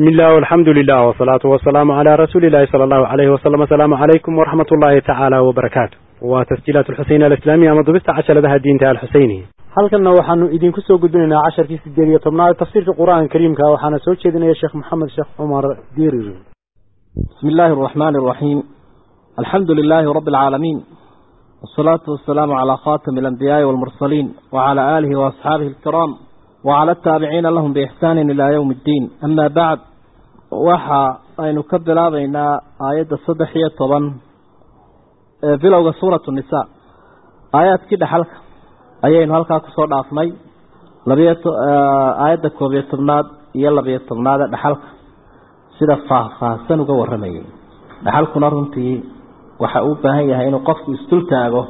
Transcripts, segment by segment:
بسم الله والحمد لله والصلاة والسلام على رسول الله صلى الله عليه وسلم السلام عليكم ورحمة الله تعالى وبركاته وتسجيلات الحسين الإسلامية مضبست عشر لها الدين تعالى الحسيني halkanna waxaanu idinku soo gudbinaynaa casharkii sideed iyo tobnaad tafsiirka qur-aanka kariimka waxaana soo jeedinaya sheekh maxamed sheekh cumar dirir بسم الله الرحمن الرحيم الحمد لله رب العالمين والصلاة والسلام على خاتم الأنبياء والمرسلين وعلى آله وأصحابه الكرام وعلى التابعين لهم بإحسان إلى يوم الدين أما بعد وحا أن نكبر بين آيات الصدحية طبعا بلوغ سورة النساء آيات كده حلقة ayaynu halkaa kusoo dhaafnay labiyo aayadda koob iyo tobnaad iyo labiyo tobnaada dhaxalka sida faahfaahsan uga waramayay dhaxalkuna runtii waxa uu baahan yahay inuu qofku isdul taago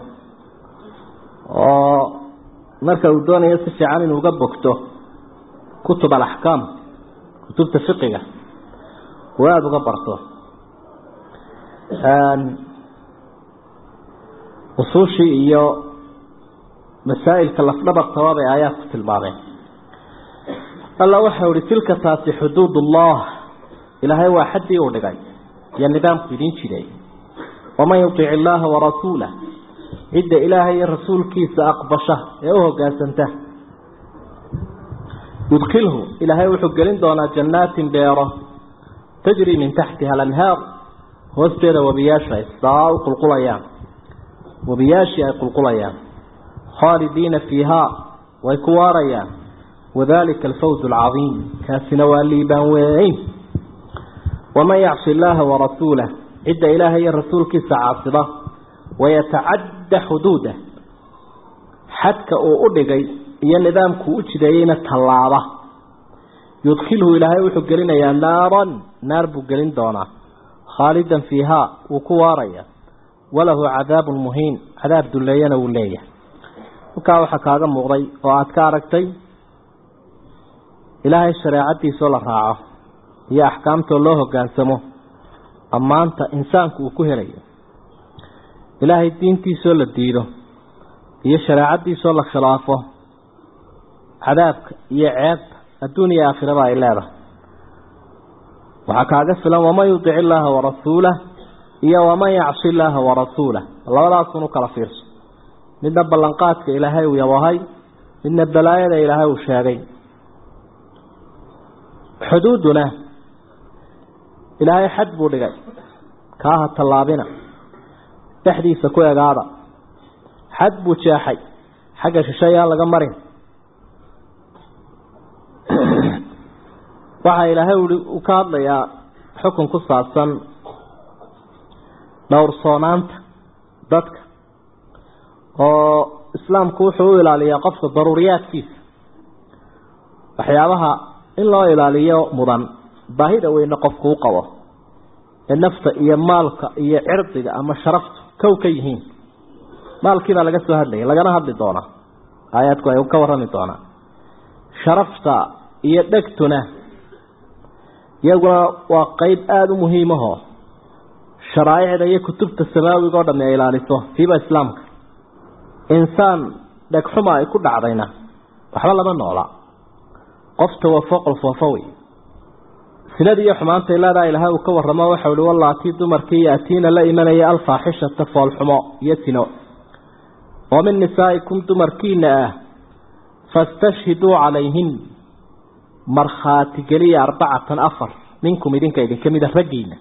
oo marka uu doonayo si fiican inuu uga bogto kutub alaxkaam kutubta fiqiga uu aada uga barto usuushii iyo masaa'ilka lafdhabartaba bay aayaad ku tilmaameen alla waxau ihi tilka taasi xuduud ullah ilaahay waa xaddii uu dhigay iyo nidaamku idiin jiray waman yutic illaaha warasuulah cidda ilaahay iyo rasuulkiisa aqbasha ee u hogaansanta yudkilhu ilaahay wuxuu gelin doonaa jannaatin beero tajri min taxtiha alanhaar hoosteeda webiyaashu ay saa u qulqulayaan webiyaashii ay qulqulayaan khaalidiina fiihaa way ku waarayaan wadalika alfawz alcadiim kaasina waa liibaan weyn waman yacsi illaaha warasuulah cidda ilaahay iyo rasuulkiisa caasida wayatacadda xuduudah xadka uu u dhigay iyo nidaamkuu u jideeyeyna tallaaba yudkilhu ilaahay wuxuu gelinayaa naaran naar buu gelin doonaa khaalidan fiihaa wuu ku waaraya walahu cadaabun muhiin cadaab dulleeyana wuu leeyahay halkaa waxaa kaaga muuqday oo aada ka aragtay ilaahay shareecadiisoo la raaco iyo axkaamtoo loo hoggaansamo ammaanta insaanku uu ku helayo ilaahay diintiisoo la diido iyo shareecadiisoo la khilaafo cadaabka iyo ceebta adduun iyo aakhiraba ay leedahay waxaa kaaga filan waman yudic illaaha warasuulah iyo waman yacsi illaaha warasuulah labadaasunu kala fiirso midna ballanqaadka ilaahay uu yabahay midna balaayada ilaahay uu sheegay xuduuduna ilaahay xad buu dhigay kaaha tallaabina dhexdiisa ku egaada xad buu jeexay xagga shisheeyaan laga marin waxaa ilaahay uu ka hadlayaa xukun ku saabsan dhowrsoonaanta dadka oo islaamku wuxuu u ilaaliyaa qofka daruuriyaadkiisa waxyaabaha in loo ilaaliyo mudan baahida weyne qofku u qabo ee nafta iyo maalka iyo cirdiga ama sharaftu kow ka yihiin maalkiibaa laga soo hadlayay lagana hadli doonaa aayaadku ay ka warrami doonaa sharafta iyo dhegtuna iyaguna waa qeyb aada u muhiimaho sharaaicda iyo kutubta samaawiga o dhami ay ilaaliso fiiba islaamka insaan dhegxuma ay ku dhacdayna waxba lama noola qof tawafo qolfoofo wey sinadii iyo xumaantay leedaha ilaahay uu ka warramo waxau ihi wallaatii dumarkii yaatiina la imanaya alfaaxishata foolxumo iyo sino oo min nisaa'ikum dumarkiina ah fastashhiduu calayhin markhaati geliya arbacatan afar minkum idinka idinka mida raggiina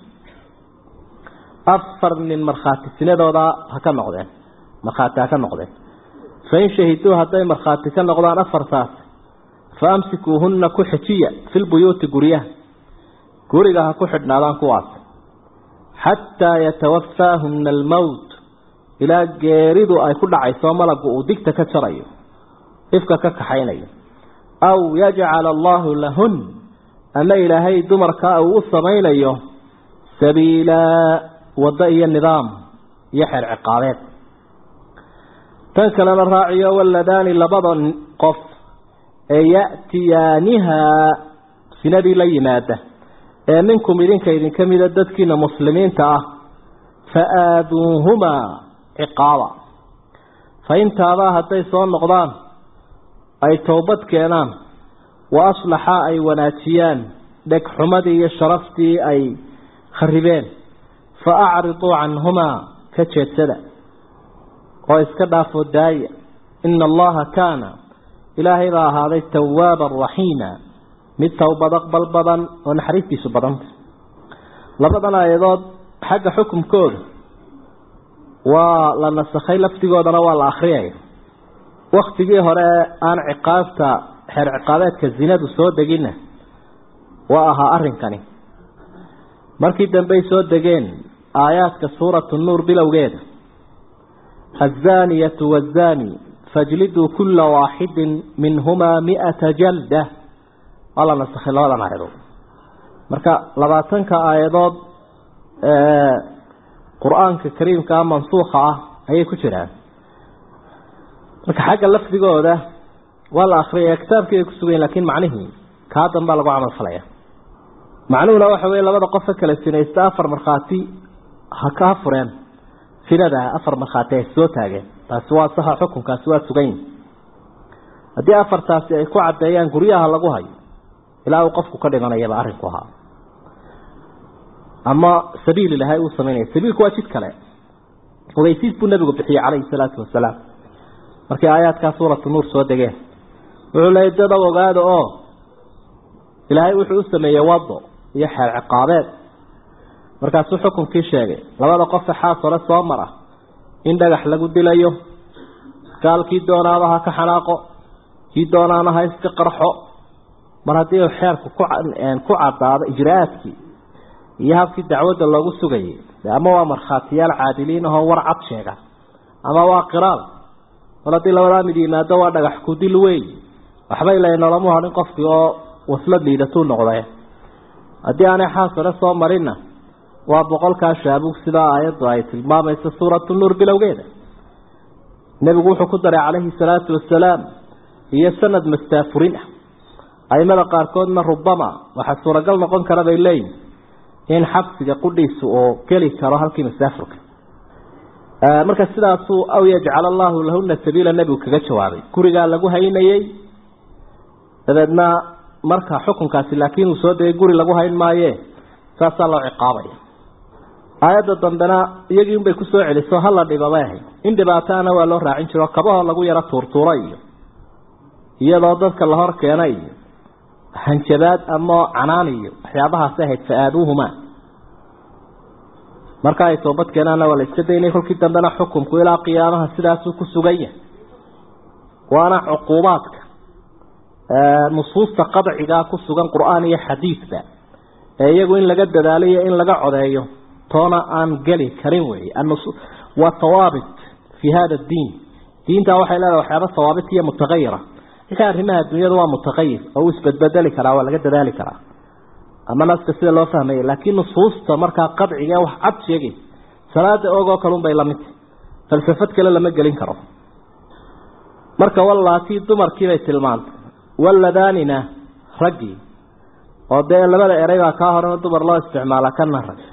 afar nin markhaati sinadooda ha ka noqdeen markhaati ha ka noqdeen fain shahiduu hadday markhaati ka noqdaan afartaas fa amsikuuhunna ku xejiya filbuyuuti guryaha guriga ha ku xidhnaadaan kuwaas xataa yatawafaahunna almowt ilaa geeridu ay ku dhacayso malagu uu digta ka jarayo ifka ka kaxaynayo aw yajcala allaahu lahun ama ilaahay dumarkaa uu u samaynayo sabiilaa waddo iyo nidaam iyo xeer ciqaabeed tan kalena raaciyo waladaani labada qof ee ya'tiyaanihaa sinadii la yimaada ee minkum idinka idinka mida dadkiina muslimiinta ah fa aaduuhumaa ciqaaba fa intaadaa hadday soo noqdaan ay towbad keenaan wa aslaxa ay wanaajiyaan dhegxumadii iyo sharaftii ay kharibeen fa acriduu canhumaa ka jeedsada oo iska dhaafoo daaya ina allaha kaana ilaahay baa ahaaday tawaaban raxiima mid towbad aqbal badan oo naxariistiisu badanta labadan aayadood xagga xukumkooda waa la nasakhay laftigoodana waa la akriyaya waktigii hore aan ciqaabta xeer ciqaabeedka zinadu soo deginna waa ahaa arrinkani markii dambey soo degeen aayaadka suuratu nuur bilowgeeda azaaniyatu wazaani fajliduu kula waaxidin minhumaa miata jalda waa la nasakhay labadan aayadood marka labaatanka aayadood qur-aanka kariimkaa mansuukha ah ayay ku jiraan marka xagga lafdigooda waa la akriyaya kitaabkii ay kusugayen lakin macnihii kaa danbaa lagu camal falaya macnuhuna waxa wey labada qofa kala sinaysta afar markhaati ha kaa fureen sinada afar markhaati ay soo taageen taasi waa saxa xukunkaasi waa sugan yihi haddii afartaasi ay ku caddeeyaan guryaha lagu hayo ilaa uu qofku ka dhimanayaba arrinku ahaa ama sabiil ilahay uu samaynaya sabiilku waa jid kale ogeysiis buu nabigu bixiyey calayhi salaatu wasalaam markii aayaadkaa suuratu nuur soo degeen wuxuu leeyay dad ow ogaada oo ilaahay wuxuu u sameeyey wado iyo xeer ciqaabeed markaasuu xukunkii sheegay labada qofe xaas hore soo mara in dhagax lagu dilayo gaalkii doonaaba ha ka xanaaqo kii doonaana ha iska qarxo mar haddii xeerku ku caddaado ijra-aadkii iyo habkii dacwadda loogu sugayay ama waa markhaatiyaal caadiliin ahoo war cad sheega ama waa qiraal mar haddii labadaa mid yimaado waa dhagax ku dil wey waxba ila nolomu hadhin qofkii oo waslad liidatuu noqday haddii aanay xaas hore soo marinna waa boqolkaa shaabug sidaa aayaddu ay tilmaamayso suuratu nuur bilowgeeda nebigu wuxuu ku daray calayhi salaatu wasalaam iyo sanad mastaafurin ah aimada qaarkoodna rubama waxaa suuragal noqon kara bay leeyihin in xabsiga qudhiisu oo geli karo halkii masaafurka marka sidaasuu aw yajcal allahu lahuna sabiila nebigu kaga jawaabay gurigaa lagu haynayey dabeedna marka xukunkaasi laakiin uu soo degay guri lagu hayn maaye saasaa loo ciqaabaya aayadda dambena iyagii unbay kusoo celiso hala dhibabay ahayd in dhibaataana waa loo raacin jiro kabahoo lagu yaro tuurtuura iyo iyadoo dadka la hor keena iyo hanjabaad ama canaan iyo waxyaabahaasi ahayd fa-aaduuhumaa marka ay toobad keenaana waa la iska daynay kolkii dambena xukumku ilaa qiyaamaha sidaasuu ku sugan yahay waana cuquubaadka nusuusta qadcigaa ku sugan qur-aan iyo xadiidba ee iyagu in laga dadaaliyo in laga codeeyo toona aan geli karin wey waa hawaabit fi hada diin diinta waxay leedahay waxyaaba hawaabit iyo mutaqayira ilka arrimaha dunyada waa mutaqayir oo uu isbedbedeli karaa waa laga dadaali karaa ama naska sida loo fahmaya laakiin nusuusta markaa qadciga wax cad sheegay salaada ogoo kalun bay lamid falsafad kale lama gelin karo marka wallaatii dumarkiibay tilmaantay walladaanina raggii oo dee labada eray baa kaa horena dumar loo isticmaala kana rag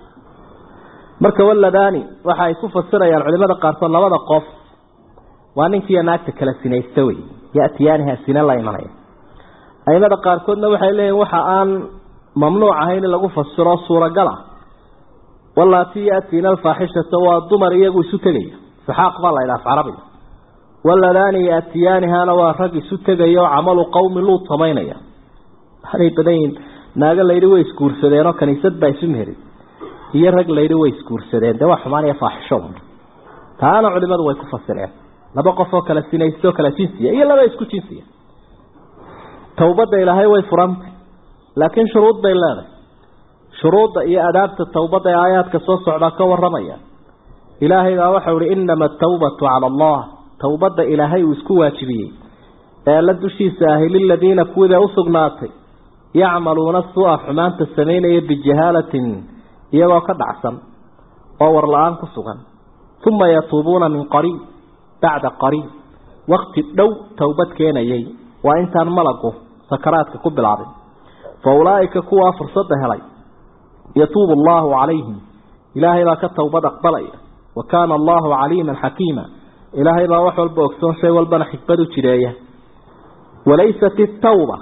marka walladaani waxa ay ku fasirayaan culimada qaarkood labada qof waa ninkiiyo naagta kala sinaysta wey yatiyaaniha sina la imanaya aimada qaarkoodna waxay leeyihin waxa aan mamnuuc ahayn in lagu fasiro suuragal ah wallaatii yaatiina alfaaxishata waa dumar iyagu isu tegaya saxaaq baa la idhaaf carabiga walladaani yaatiyaanihana waa rag isu tegaya oo camalu qowmi luud samaynaya waxaanay badan yihin naago layidhi way isguursadeenoo kaniisad baa isu meherin iyo rag layidhi way isguursadeen dee waa xumaan iyo faaxisho taana culimadu way ku fasireen laba qof oo kala sinaysto kala jinsiya iyo laba isku jinsiya towbadda ilaahay way furantay laakiin shuruud bay leedahay shuruudda iyo adaabta towbadda ee aayaadka soo socdaa ka waramaya ilaahay baa waxau ihi inama atawbatu cala allah towbadda ilaahay uu isku waajibiyey ee la dushiisa ahi liladiina kuwida usugnaatay yacmaluuna sua xumaanta samaynaya bijahaalatin iyagoo ka dhacsan oo war la-aan ku sugan uma yatuubuuna min qariib bacda qariib wakti dhow towbad keenayay waa intaan malagu sakaraadka ku bilaabin fa ulaa'ika kuwaa fursadda helay yatuubu allaahu calayhim ilaahay baa ka towbad aqbalaya wa kaana allahu caliiman xakiima ilaahay baa wax walba ogsoon shay walbana xikmad u jireeya walaysat itawba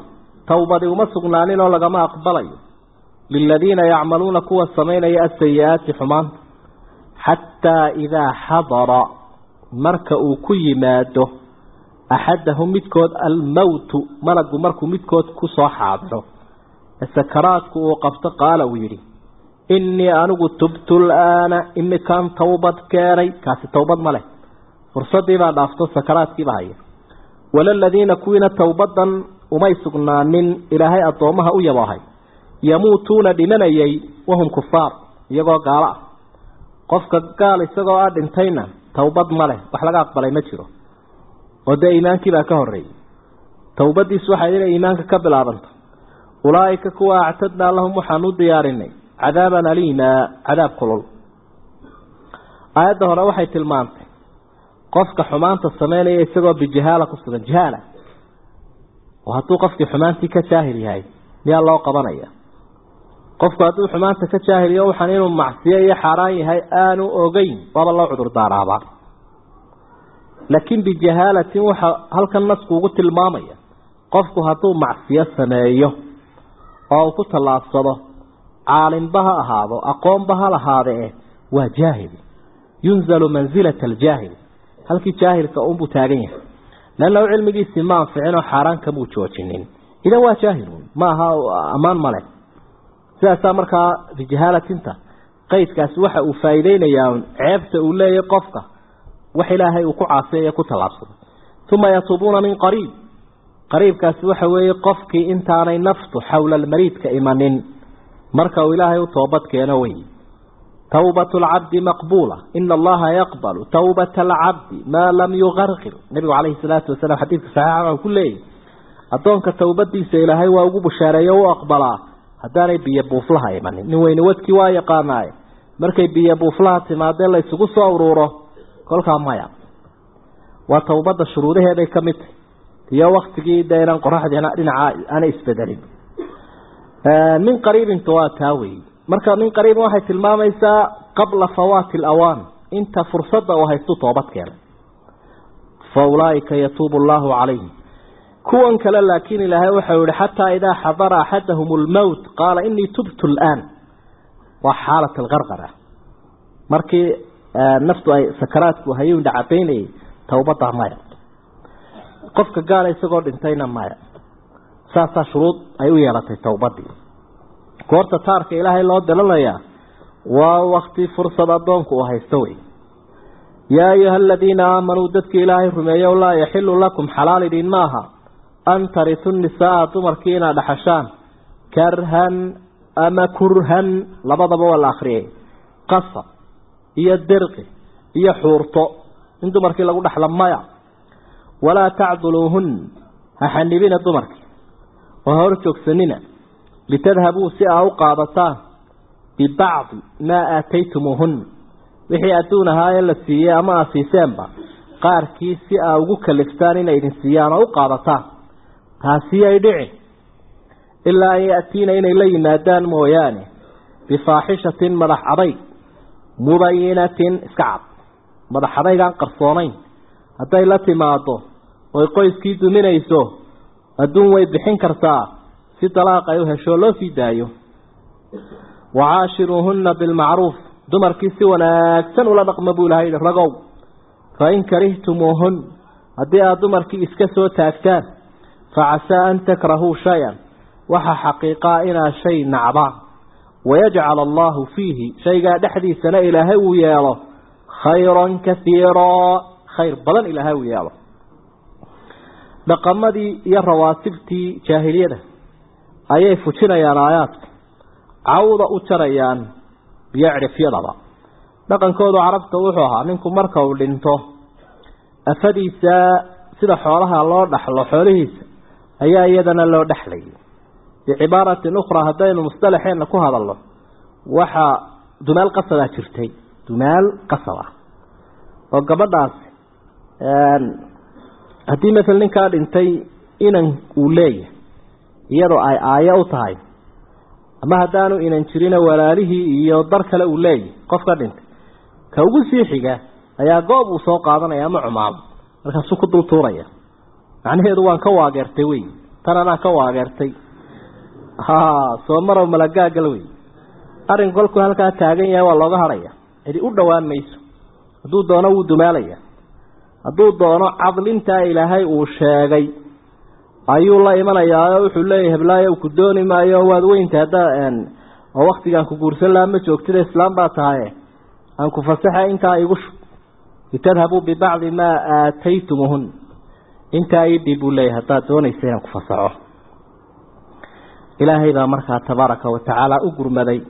towbadi uma sugnaanin oo lagama aqbalayo liladiina yacmaluuna kuwa samaynaya asayi-aati xumaanta xataa idaa xadara marka uu ku yimaado axadahum midkood almowtu malagu markuu midkood ku soo xaadiro sakaraadku uu qabto qaala uu yidhi innii anigu tubtu laana imikaan towbad keenay kaasi towbad ma leh fursadiibaa dhaafto sakaraadkiiba haya walaladiina kuwiina towbadan umay sugnaanin ilaahay addoommaha u yaboohay yamuutuuna dhimanayay wahum kufaar iyagoo gaalo ah qofka gaal isagoo ah dhintayna towbad ma leh wax laga aqbalay ma jiro oo dee iimaankiibaa ka horreeyey towbadiisu waxay inay iimaanka ka bilaabanto ulaa'ika kuwa actadnaa lahum waxaan u diyaarinay cadaaban aliima cadaab kulul aayadda hore waxay tilmaantay qofka xumaanta sameynaya isagoo bijahaala ku sugan jahaala oo hadduu qofkii xumaantii ka jaahil yahay miyaa loo qabanaya qofku hadduu xumaanta ka jaahiliyo waxaan inuu macsiyo iyo xaaraan yahay aanu ogeyn waaba loo cudur daaraabaa laakiin bijahaalatin waxa halkan nasku ugu tilmaamaya qofku hadduu macsiyo sameeyo oo uu ku tallaabsado caalimba ha ahaado aqoonba ha lahaadee waa jaahil yunzalu mansilata aljaahil halkii jaahilka unbuu taagan yahay leanna u cilmigiisii ma anficinoo xaaraan kamuu joojinin idan waa jaahilun ma aha ammaan male sidaasaa markaa bijahaalatinta qaydkaasi waxa uu faa'iideynayaa ceebta uu leeyahy qofka wax ilaahay uu ku caasiyayo ku tallaabsado uma yatuubuuna min qariib qariibkaasi waxa weeye qofkii intaanay naftu xowla almariidka imanin marka uu ilaahay u toobad keeno wey tawbat alcabdi maqbuula ina allaha yaqbalu tawbata alcabdi maa lam yugarqir nabigu calayhi salaatu wasalaam xadiidka saxiixa ku leeyahy addoonka towbadiisa ilaahay waa ugu bushaareeyo u aqbalaa haddaanay biyo buuflaha imanin nin weyne wadkii waa yaqaanaaye markay biyo buuflaha timaadee la isugu soo uruuro kolkaa maya waa towbadda shuruudaheeday ka mid tahy iyo waktigii dee inaan qoraxdiina dhinaca aanay isbedelin min qariibinta waa taa weyi marka min qariibin waxay tilmaamaysaa qabla fawaati alawaan inta fursadda uu haystu toobad keenay fa ulaaika yatuubu allahu calayhim kuwan kale laakiin ilaahay waxau yihi xataa idaa xadara axadahum lmowt qaala inii tubtu laan waa xaalat algarqara markii naftu ay sakaraadku hayuu dhacabaynayay towbadda maya qofka gaala isagoo dhintayna maya saasaa shuruud ay u yeelatay towbadii goorta taarka ilaahay loo dalanayaa waa wakti fursad addoonku uu haysto wey yaa ayuha aladiina aamanuu dadkii ilaahay rumeeyow laa yaxilu lakum xalaal idin maaha an tarisu nisaaa dumarkii inaad dhaxashaan karhan ama kurhan labadaba waa la akriyay qasab iyo dirqi iyo xuurto in dumarkii lagu dhexla maya walaa tacduluuhun ha xanibina dumarkii oo ha hor joogsanina litadhabuu si aa u qaadataan bibacdi maa aataytumuuhun wixii adduun ahaayee la siiyey ama aa siiseenba qaarkii si aa ugu kaliftaan inay idin siiyaan oo u qaadataan taasi ay dhici ilaa an ya'tiina inay la yimaadaan mooyaane bifaaxishatin madax adayg mubayinatin iska cad madax adaygaan qarsoonayn hadday la timaado oy qoyskii duminayso adduun way bixin kartaa si dalaaq ay u hesho loo sii daayo wacaashiruuhunna bilmacruuf dumarkii si wanaagsan ula dhaqma buu ilahay yihi ragow fain karihtumuuhun haddii aada dumarkii iska soo taagtaan facasaa an takrahuu shay-an waxa xaqiiqaa inaad shay nacdaan wayajcal allahu fiihi shaygaa dhexdiisana ilaahay uu yeelo khayran kaiiraa khayr badan ilaahay uu yeelo dhaqamadii iyo rawaasibtii jaahiliyada ayay fujinayaan aayaadka cawda u jarayaan iyo cidhifyadaba dhaqankoodu carabta wuxuu ahaa ninku marka uu dhinto afadiisa sida xoolaha loo dhaxlo xoolihiisa ayaa iyadana loo dhexlayay bicibaaratin ukhraa haddaynu mustalaxeenna ku hadalno waxaa dumaal qasabaa jirtay dumaal qasab ah oo gabadhaasi haddii masel ninkaa dhintay inan uu leeyahay iyadoo ay aayo u tahay ama haddaanu inan jirina walaalihii iyo dar kale uu leeyahay qof ka dhintay ka ugu sii xiga ayaa goob uu soo qaadanaya ama cumaamo markaasuu ku dul tuuraya macnaheedu waan ka waageertay wey tan anaa ka waageertay ha soo marow malagaagal wey arrin kolkuu halkaa taagan yahay waa looga hadhaya cidi u dhowaan mayso hadduu doono wuu dumaalaya hadduu doono cadlintaa ilaahay uu sheegay ayuu la imanayaa oo wuxuu leeyahy heblaayo ku dooni maayo waad weynta hadda oo waktigaan ku guursan lahaa ma joogtida islaam baa tahaye aan ku fasaxa intaa igu shub litadhabuu bibacdi maa aataytumuhun intaa idhi buu leeyahy haddaad doonaysa inaan ku fasaxo ilaahay baa markaa tabaaraka wa tacaala u gurmaday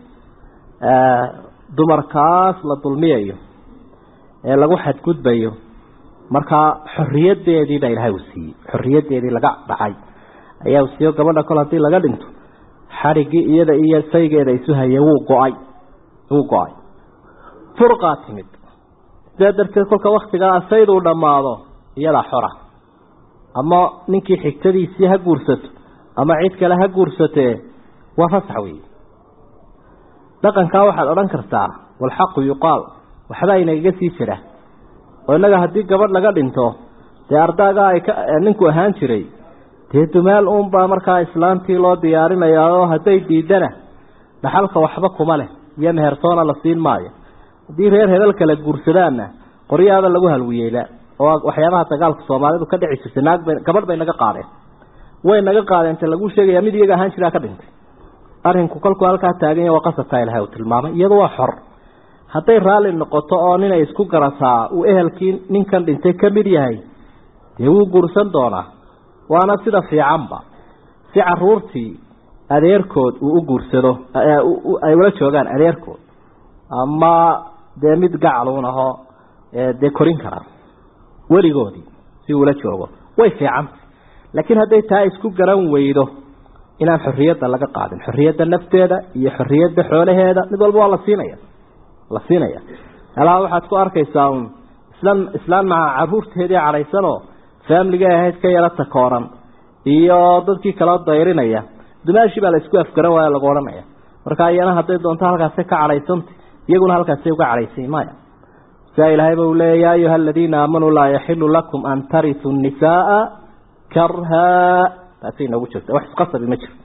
dumarkaas la dulmiyayo ee lagu xadgudbayo markaa xorriyadeedii baa ilaahay uu siiyey xorriyadeedii laga dhacay ayaa uu siiyo gabadha kol haddii laga dhinto xadhiggii iyada iyo saygeeda isu hayay wuu go-ay wuu go-ay furqaa timid sidaa darteed kolka waktigaa sayduu dhammaado iyadaa xora ama ninkii xigtadiisii ha guursato ama cid kale ha guursatee waa fasax weeye dhaqankaa waxaad odhan kartaa walxaqu yuqaal waxbaa inagaga sii jira oo innaga haddii gabadh laga dhinto dee ardaagaa ay ka ninku ahaan jiray dee dumaal uunbaa markaa islaantii loo diyaarinayaa oo hadday diidana dhaxalka waxba kuma leh iyo mehertoona la siin maayo haddii reer hebel kale guursadaanna qoryaaba lagu halwiyeela oo waxyaabaha dagaalka soomaalidu ka dhici jirtay naag bay gabadh bay naga qaadeen way naga qaadeen ta lagu sheegaya mid iyaga ahaan jiraa ka dhintay arrinku kolkuu halkaa taaganya waa qasabkaa ilahay uu tilmaamay iyadu waa xor hadday raalli noqoto oo ninay isku garataa uu ehelkii ninkan dhintay ka mid yahay dee wuu guursan doonaa waana sida fiicanba si caruurtii adeerkood uu u guursado ay ula joogaan adeerkood ama dee mid gacaluun ahoo dee korin karaa weligoodii si uula joogo way fiicanta laakiin hadday taa isku garan weydo inaan xorriyadda laga qaadin xorriyadda nafteeda iyo xorriyadda xoolaheeda mid walba waa la siinaya la siinaya alaa waxaad ku arkaysaa un islaan islaan maca caruurteedii cadhaysanoo faamligay ahayd ka yaro takooran iyo dadkii kala dayrinaya dumaashii baa la isku afgaran waaya lagu odhanaya marka iyana hadday doonto halkaasay ka cadhaysanta iyaguna halkaasay uga cadhaysay maya sidaa ilaahayba uu leeya ya ayuha aladiina aamanuu laa yaxilu lakum an tarituu nisaaa karha taasay inoogu jirta wax isqasabi ma jiro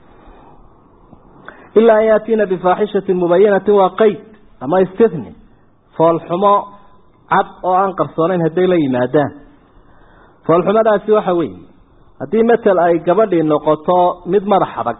ilaa an yaatiina bifaaxishatin mubayanatin waa qeyd ama istithni foolxumo cad oo aan qarsoonayn hadday la yimaadaan foolxumadaasi waxa weeye haddii matel ay gabadhii noqoto mid madax adag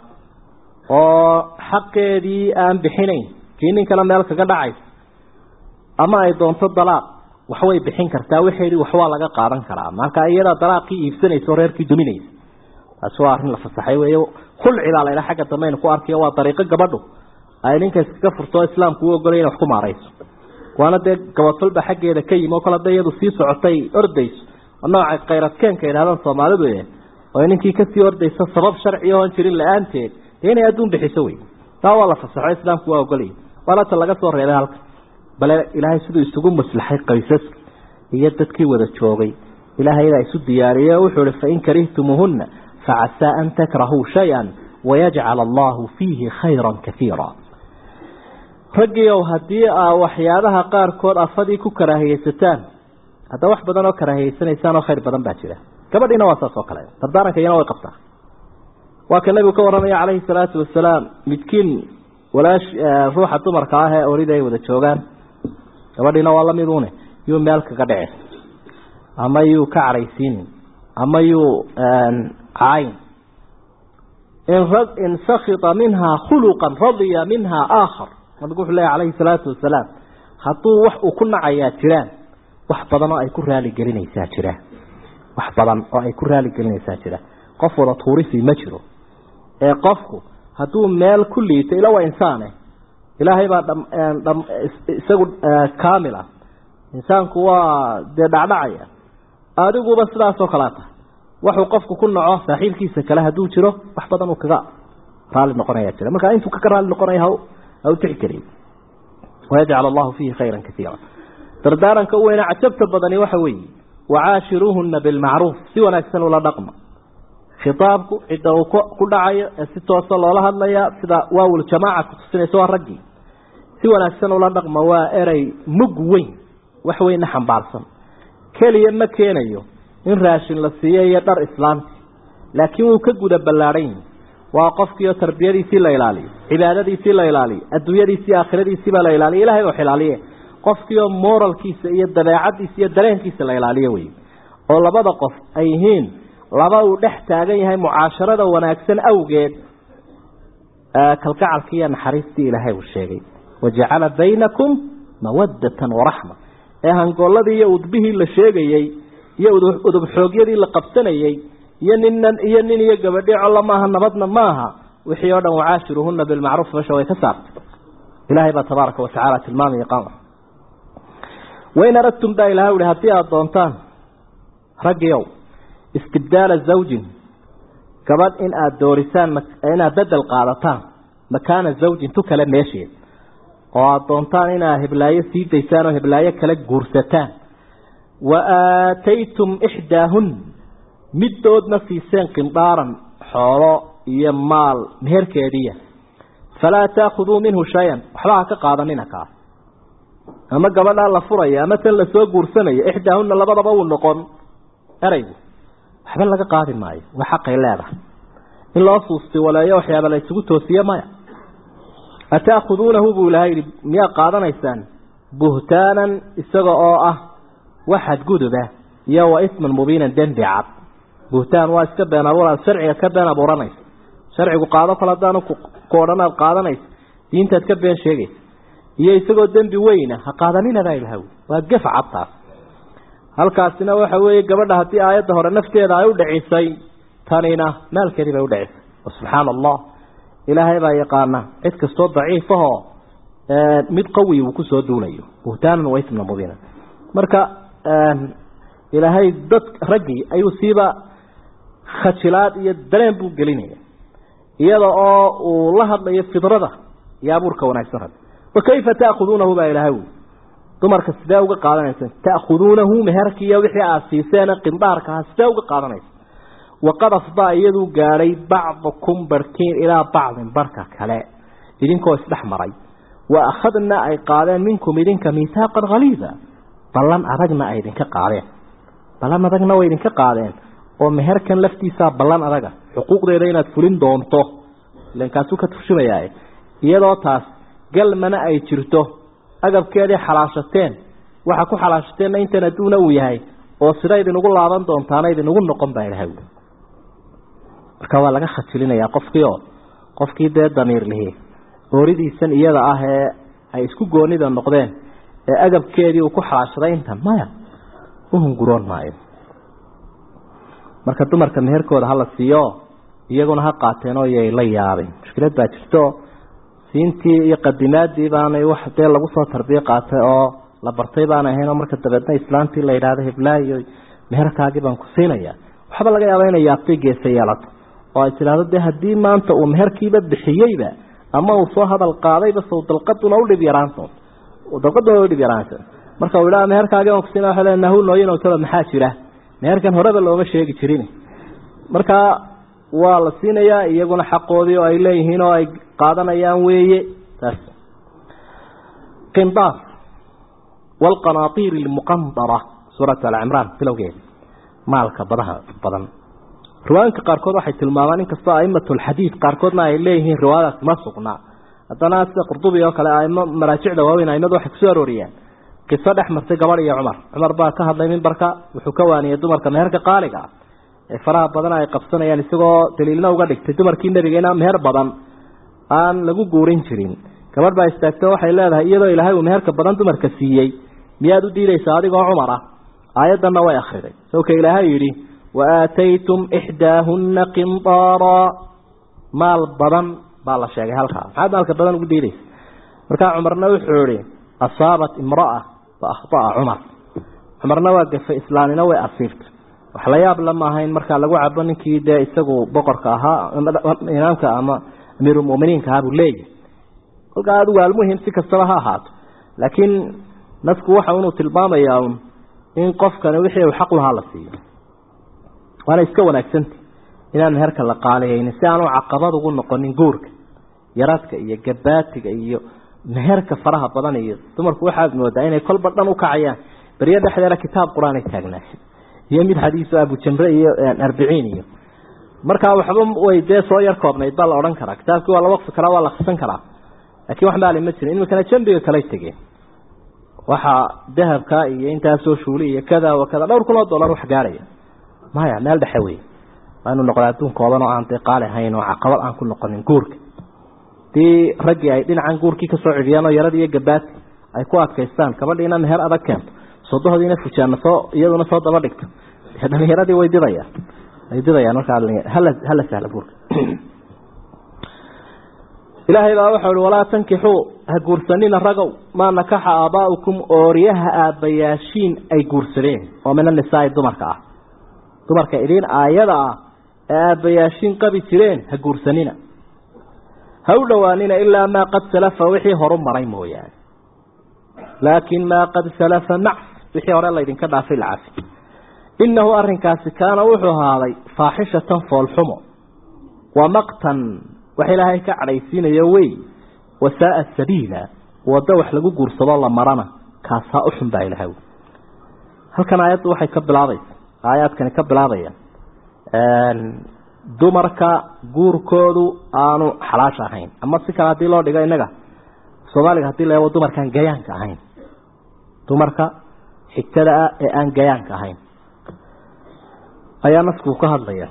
oo xaqeedii aan bixinayn kii ninkana meel kaga dhacaysa ama ay doonto dalaaq waxway bixin kartaa waxeedii waxwaa laga qaadan karaa marka iyadaa dalaaqii iibsanaysa oo reerkii duminaysa taasi waa arrin la fasaxay wey khulci baa laydha xagga dambe aynu ku arkayo waa dariiqo gabadhu ay ninka iskaga furto islaamku u ogolay ina wax ku maarayso waana dee gabadfalba xaggeeda ka yimi oo kale hadday iyadu sii socotay ordayso nooca khayradkeenka yidhahdaan soomaalidu e oo ninkii kasii ordayso sabab sharci oon jirin la-aanteed dee inay adduun bixiso wey taa waa la fasaxo islaamku waa ogolaya waana ta laga soo reebay halka bale ilaahay siduu isugu maslaxay qaysaska iyo dadkii wada joogay ilaahaybaa isu diyaariyey oo wuxuu ihi fain karihtumuuhuna facasaa an takrahuu shay-an wayajcal allahu fiihi khayra kaiira raggiiow haddii aa waxyaabaha qaarkood afadii ku karaahiyeysataan hadda wax badan oo karaahiyeysanaysaan oo khayr badan baa jira gabadhiina waa saas oo kale dardaaranka iyana way qabtaa waa ka nebigu ka warramaya calayhi salaatu wasalaam midkiin walaash ruuxa dumarka ah ee orida ay wada joogaan gabadhiina waa lamidune yuu meel kaga dhici ama yuu ka cadhaysiinin ama yuu cayn in sakita minhaa khuluqan radiya minhaa aakhar nabigu wuxuu leeya calayhi salaatu wasalaam hadduu wax uu ku nacayaa jiraan wax badan oo ay ku raaligelinaysaa jira wax badan oo ay ku raaligelinaysaa jira qof wada tuurisi ma jiro ee qofku hadduu meel ku liito ila waa insaane ilaahay baa isagu kaamil ah insaanku waa dee dhacdhacaya adiguba sidaasoo kalea tahay waxuu qofku ku naco saaxiibkiisa kale hadduu jiro wax badan uu kaga raali noqonaya jira marka intuu kaga raali noqonaya ha ha u tixgeliyo wayajcal allahu fiihi khayra kaiira dardaaranka u weyna cajabta badani waxa weeye wacaashiruuhuna bilmacruuf si wanaagsan ula dhaqma khitaabku cidda uu ku dhacayo ee si toosa loola hadlaya sida waawul jamaaca kutusinaysa waa raggii si wanaagsan ula dhaqma waa erey mug weyn wax weynna xambaarsan keliya ma keenayo in raashin la siiyo iyo dhar islaamti laakiin wuu ka guda ballaadhan yihi waa qofkiioo tarbiyadiisii la ilaaliyo cibaadadiisii la ilaaliyo adduunyadiisii aakhiradiisiibaa la ilaaliyo ilahay wax ilaaliye qofkiioo moralkiisa iyo dabeecadiisa iyo dareenkiisa la ilaaliyo wey oo labada qof ay yihiin laba uu dhex taagan yahay mucaasharada wanaagsan awgeed kalgacalkii iyo naxariistii ilaahay uu sheegay wajacala baynakum mawadatan waraxma ee hangooladii iyo udbihii la sheegayey iyo udub xoogyadii la qabsanayey iyo ninnan iyo nin iyo gabadhi colla maaha nabadna maaha wixii oo dhan wacaashiruhuna bilmacruuf meesha way ka saartay ilaahay baa tabaaraka watacaala tilmaamaya qaama wain aradtum baa ilaha uhi haddii aada doontaan raggiiow istibdaala zawjin gabadh in aada doorisaan inaad bedel qaadataan makaana zawjin tu kale meesheed oo aada doontaan inaad heblaayo sii daysaan oo heblaayo kale guursataan wa aataytum ixdaahun middoodna siiseen qindaaran xoolo iyo maal meherkeediya falaa taakhuduu minhu shay-an waxba ha ka qaadanina kaas ama gabadhaa la furaya ama tan lasoo guursanayo ixdaahunna labadaba uu noqon eraygu waxba laga qaadi maayo waa xaqay leedahay in loo suusti waleeyo waxyaaba la isugu toosiye maya ataakuduunahu buu ilahay yihi miyaa qaadanaysaan buhtaanan isaga oo ah waxad guduba iyo wa isman mubiinan dembi cad buhtaan waa iska been abuuraad sharciga ka been abuuranaysa sharcigu qaado kale haddaanu ku odhan aad qaadanaysa diintaad ka been sheegaysa iyo isagoo dembi weyna ha qaadanina baa ilaha wi waa gef cadtaas halkaasina waxa weeye gabadha haddii aayadda hore nafteeda ay u dhicisay tanina maalkeedii bay udhicisay subxaana allah ilaahay baa yaqaana cid kastoo daciifahoo mid qawi uu kusoo duulayo buhtaanan wa ismna mubiina marka ilaahay dad raggii ayuu siiba khajilaad iyo dareen buu gelinaya iyada oo uu la hadlayo fidrada iyo abuurka wanaagsan rag wakayfa taakuduunahu baa ilahay wi dumarka sidee uga qaadanaysa taakuduunahu meherkiiyo wixii aad siiseen qindaarkaha sidee uga qaadanaysa waqad afdaa iyaduu gaadhay bacdukum barhkiin ilaa bacdin barhka kale idinkoo isdhex maray wa akhadna ay qaadeen minkum idinka miihaaqan haliida ballan adagna ay idinka qaadeen ballan adagna way idinka qaadeen oo meherkan laftiisaa ballan adaga xuquuqdeeda inaad fulin doonto ilan kaasuu ka turjumayaa iyadoo taas galmana ay jirto agabkeedii xalaashateen waxa ku xalaashateenna intan adduuna uu yahay oo sida idinugu laaban doontaana idinugu noqon baa ilahay marka waa laga khajilinayaa qofkii oo qofkii dee damiir lihi ooridiisan iyada ah ee ay isku goonida noqdeen ee agabkeedii uu ku xalaashaday intan maya uhunguroon maayo marka dumarka meherkooda hala siiyo iyaguna ha qaateen oo yay la yaabin mushkilad baa jirto siintii iyo qadimaadii baanay wax dee lagu soo tarbiye qaatay oo la bartay baan ahayn oo marka dabeedna islaantii la yidhaahdo heblaayo meherkaagii baan ku siinaya waxba laga yaaba inay yaabtay geesa yeelato oo ay tidhaahdo dee haddii maanta uu meherkiiba bixiyeyba ama uu soo hadal qaadayba sow dalqaduna udhib yaraanto dalqaduna udhib yaraanto marka uu idhaha meherkaagii baan kusiina waa le nahu nooyin talo maxaa jira meherkan horeba looma sheegi jirin marka waa la siinayaa iyaguna xaqoodii oo ay leeyihiin oo ay qaadanayaan weeye taas qindaar waalqanaatiir almuqandara suuratu alcimraan bilowgeeda maalka badaha badan riwaayinka qaarkood waxay tilmaamaan inkastoo aimatulxadiid qaarkoodna ay leeyihiin riwaayadaas ma sugnaa haddana sida qurdubi oo kale aimo maraajicda waaweyn aimadu waxay kusoo arooriyaan qiso dhex martay gabadh iyo cumar cumar baa ka hadlay mimbarka wuxuu ka waaniyey dumarka meherka qaaliga ah ee faraha badan ay qabsanayaan isagoo daliilna uga dhigtay dumarkii nebigeena meher badan aan lagu guurin jirin gabadh baa istaagto waxay leedahay iyadoo ilaahay uu meherka badan dumarka siiyey miyaad u diidaysaa adigoo cumar ah aayaddanna way akhriday sawka ilaahay yidhi wa aataytum ixdaahunna qindaara maal badan baa la sheegay halkaa maxaad maalka badan ugu diidaysa markaa cumarna wuxuu ihi asaabat imra'a fa akhطa'a cumar cumarna waa gafay islaamina way asiibtay wax la yaab lama ahayn markaa lagu cabo ninkii dee isagu boqorka ahaa imaamka ama amiirulmuminiinka ahaa buu leeyahy kolkaa adigu almuhim si kastaba ha ahaato laakiin nasku waxa inuu tilmaamayaa un in qofkani wixii uu xaq lahaa la siiyo waana iska wanaagsanta inaan meherka la qaaliyaynin si aanu caqabad ugu noqonin guurka yaradka iyo gabaatiga iyo meherka faraha badan iyo dumarku waxaad moodaa inay kolba dhan ukacayaan beryo dhexdeeda kitaab qur-aan ay taagnaay iyo mid xadiiso abujamre iyo arbiciin iyo markaa waxba way dee soo yar koobnayd baa la odhan karaa kitaabkii waa la waqfi karaa waa la akrisan karaa laakiin wax maali ma jirin iminkana jambiga kalay tegeen waxaa dahabka iyo intaasoo shuuli iyo kada wa kada dhowr kun oo dollar wax gaadhaya maya meel dhexe wey waa inuu noqda adduun kooban oo aan dee qaali ahayn oo caqabad aan ku noqonin guurka hadii raggii ay dhinacan guurkii kasoo cidiyaan oo yarad iyo gabaati ay ku adkaystaan gabadhiina meher adag keento sodohodiina fujaana soo iyaduna soo daba dhigto dee dhalinyaradii way didayaan way didayaan markaa hala hala sahla guurka ilaahay baa wuxuu ihi walaa tankixuu ha guursanina ragow maa nakaxa aabaa'ukum ooryaha aabbayaashiin ay guursadeen oo min annisaai dumarka ah dumarka idin aayada ah ee aabbayaashiin qabi jireen ha guursanina ha u dhowaanina ilaa maa qad salafa wixii horu maray mooyaane laakin maa qad salafa macs wixii hore laydinka dhaafay lacafi innahu arrinkaasi kaana wuxuu ahaaday faaxishatan foolxumo wa maqtan wax ilaahay ka cadhaysiinayo wey wasaaa sabiila waddo wax lagu guursadoo la marana kaasaa u xun baa ilahay halkan aayaddu waxay ka bilaabaysa aayaadkani ka bilaabayaan dumarka guurkoodu aanu xalaash ahayn ama si kale haddii loo dhigo innaga soomaaliga hadii la eego dumarkaan gayaanka ahayn dumarka xigtada ah ee aan gayaanka ahayn ayaa nasku ka hadlaya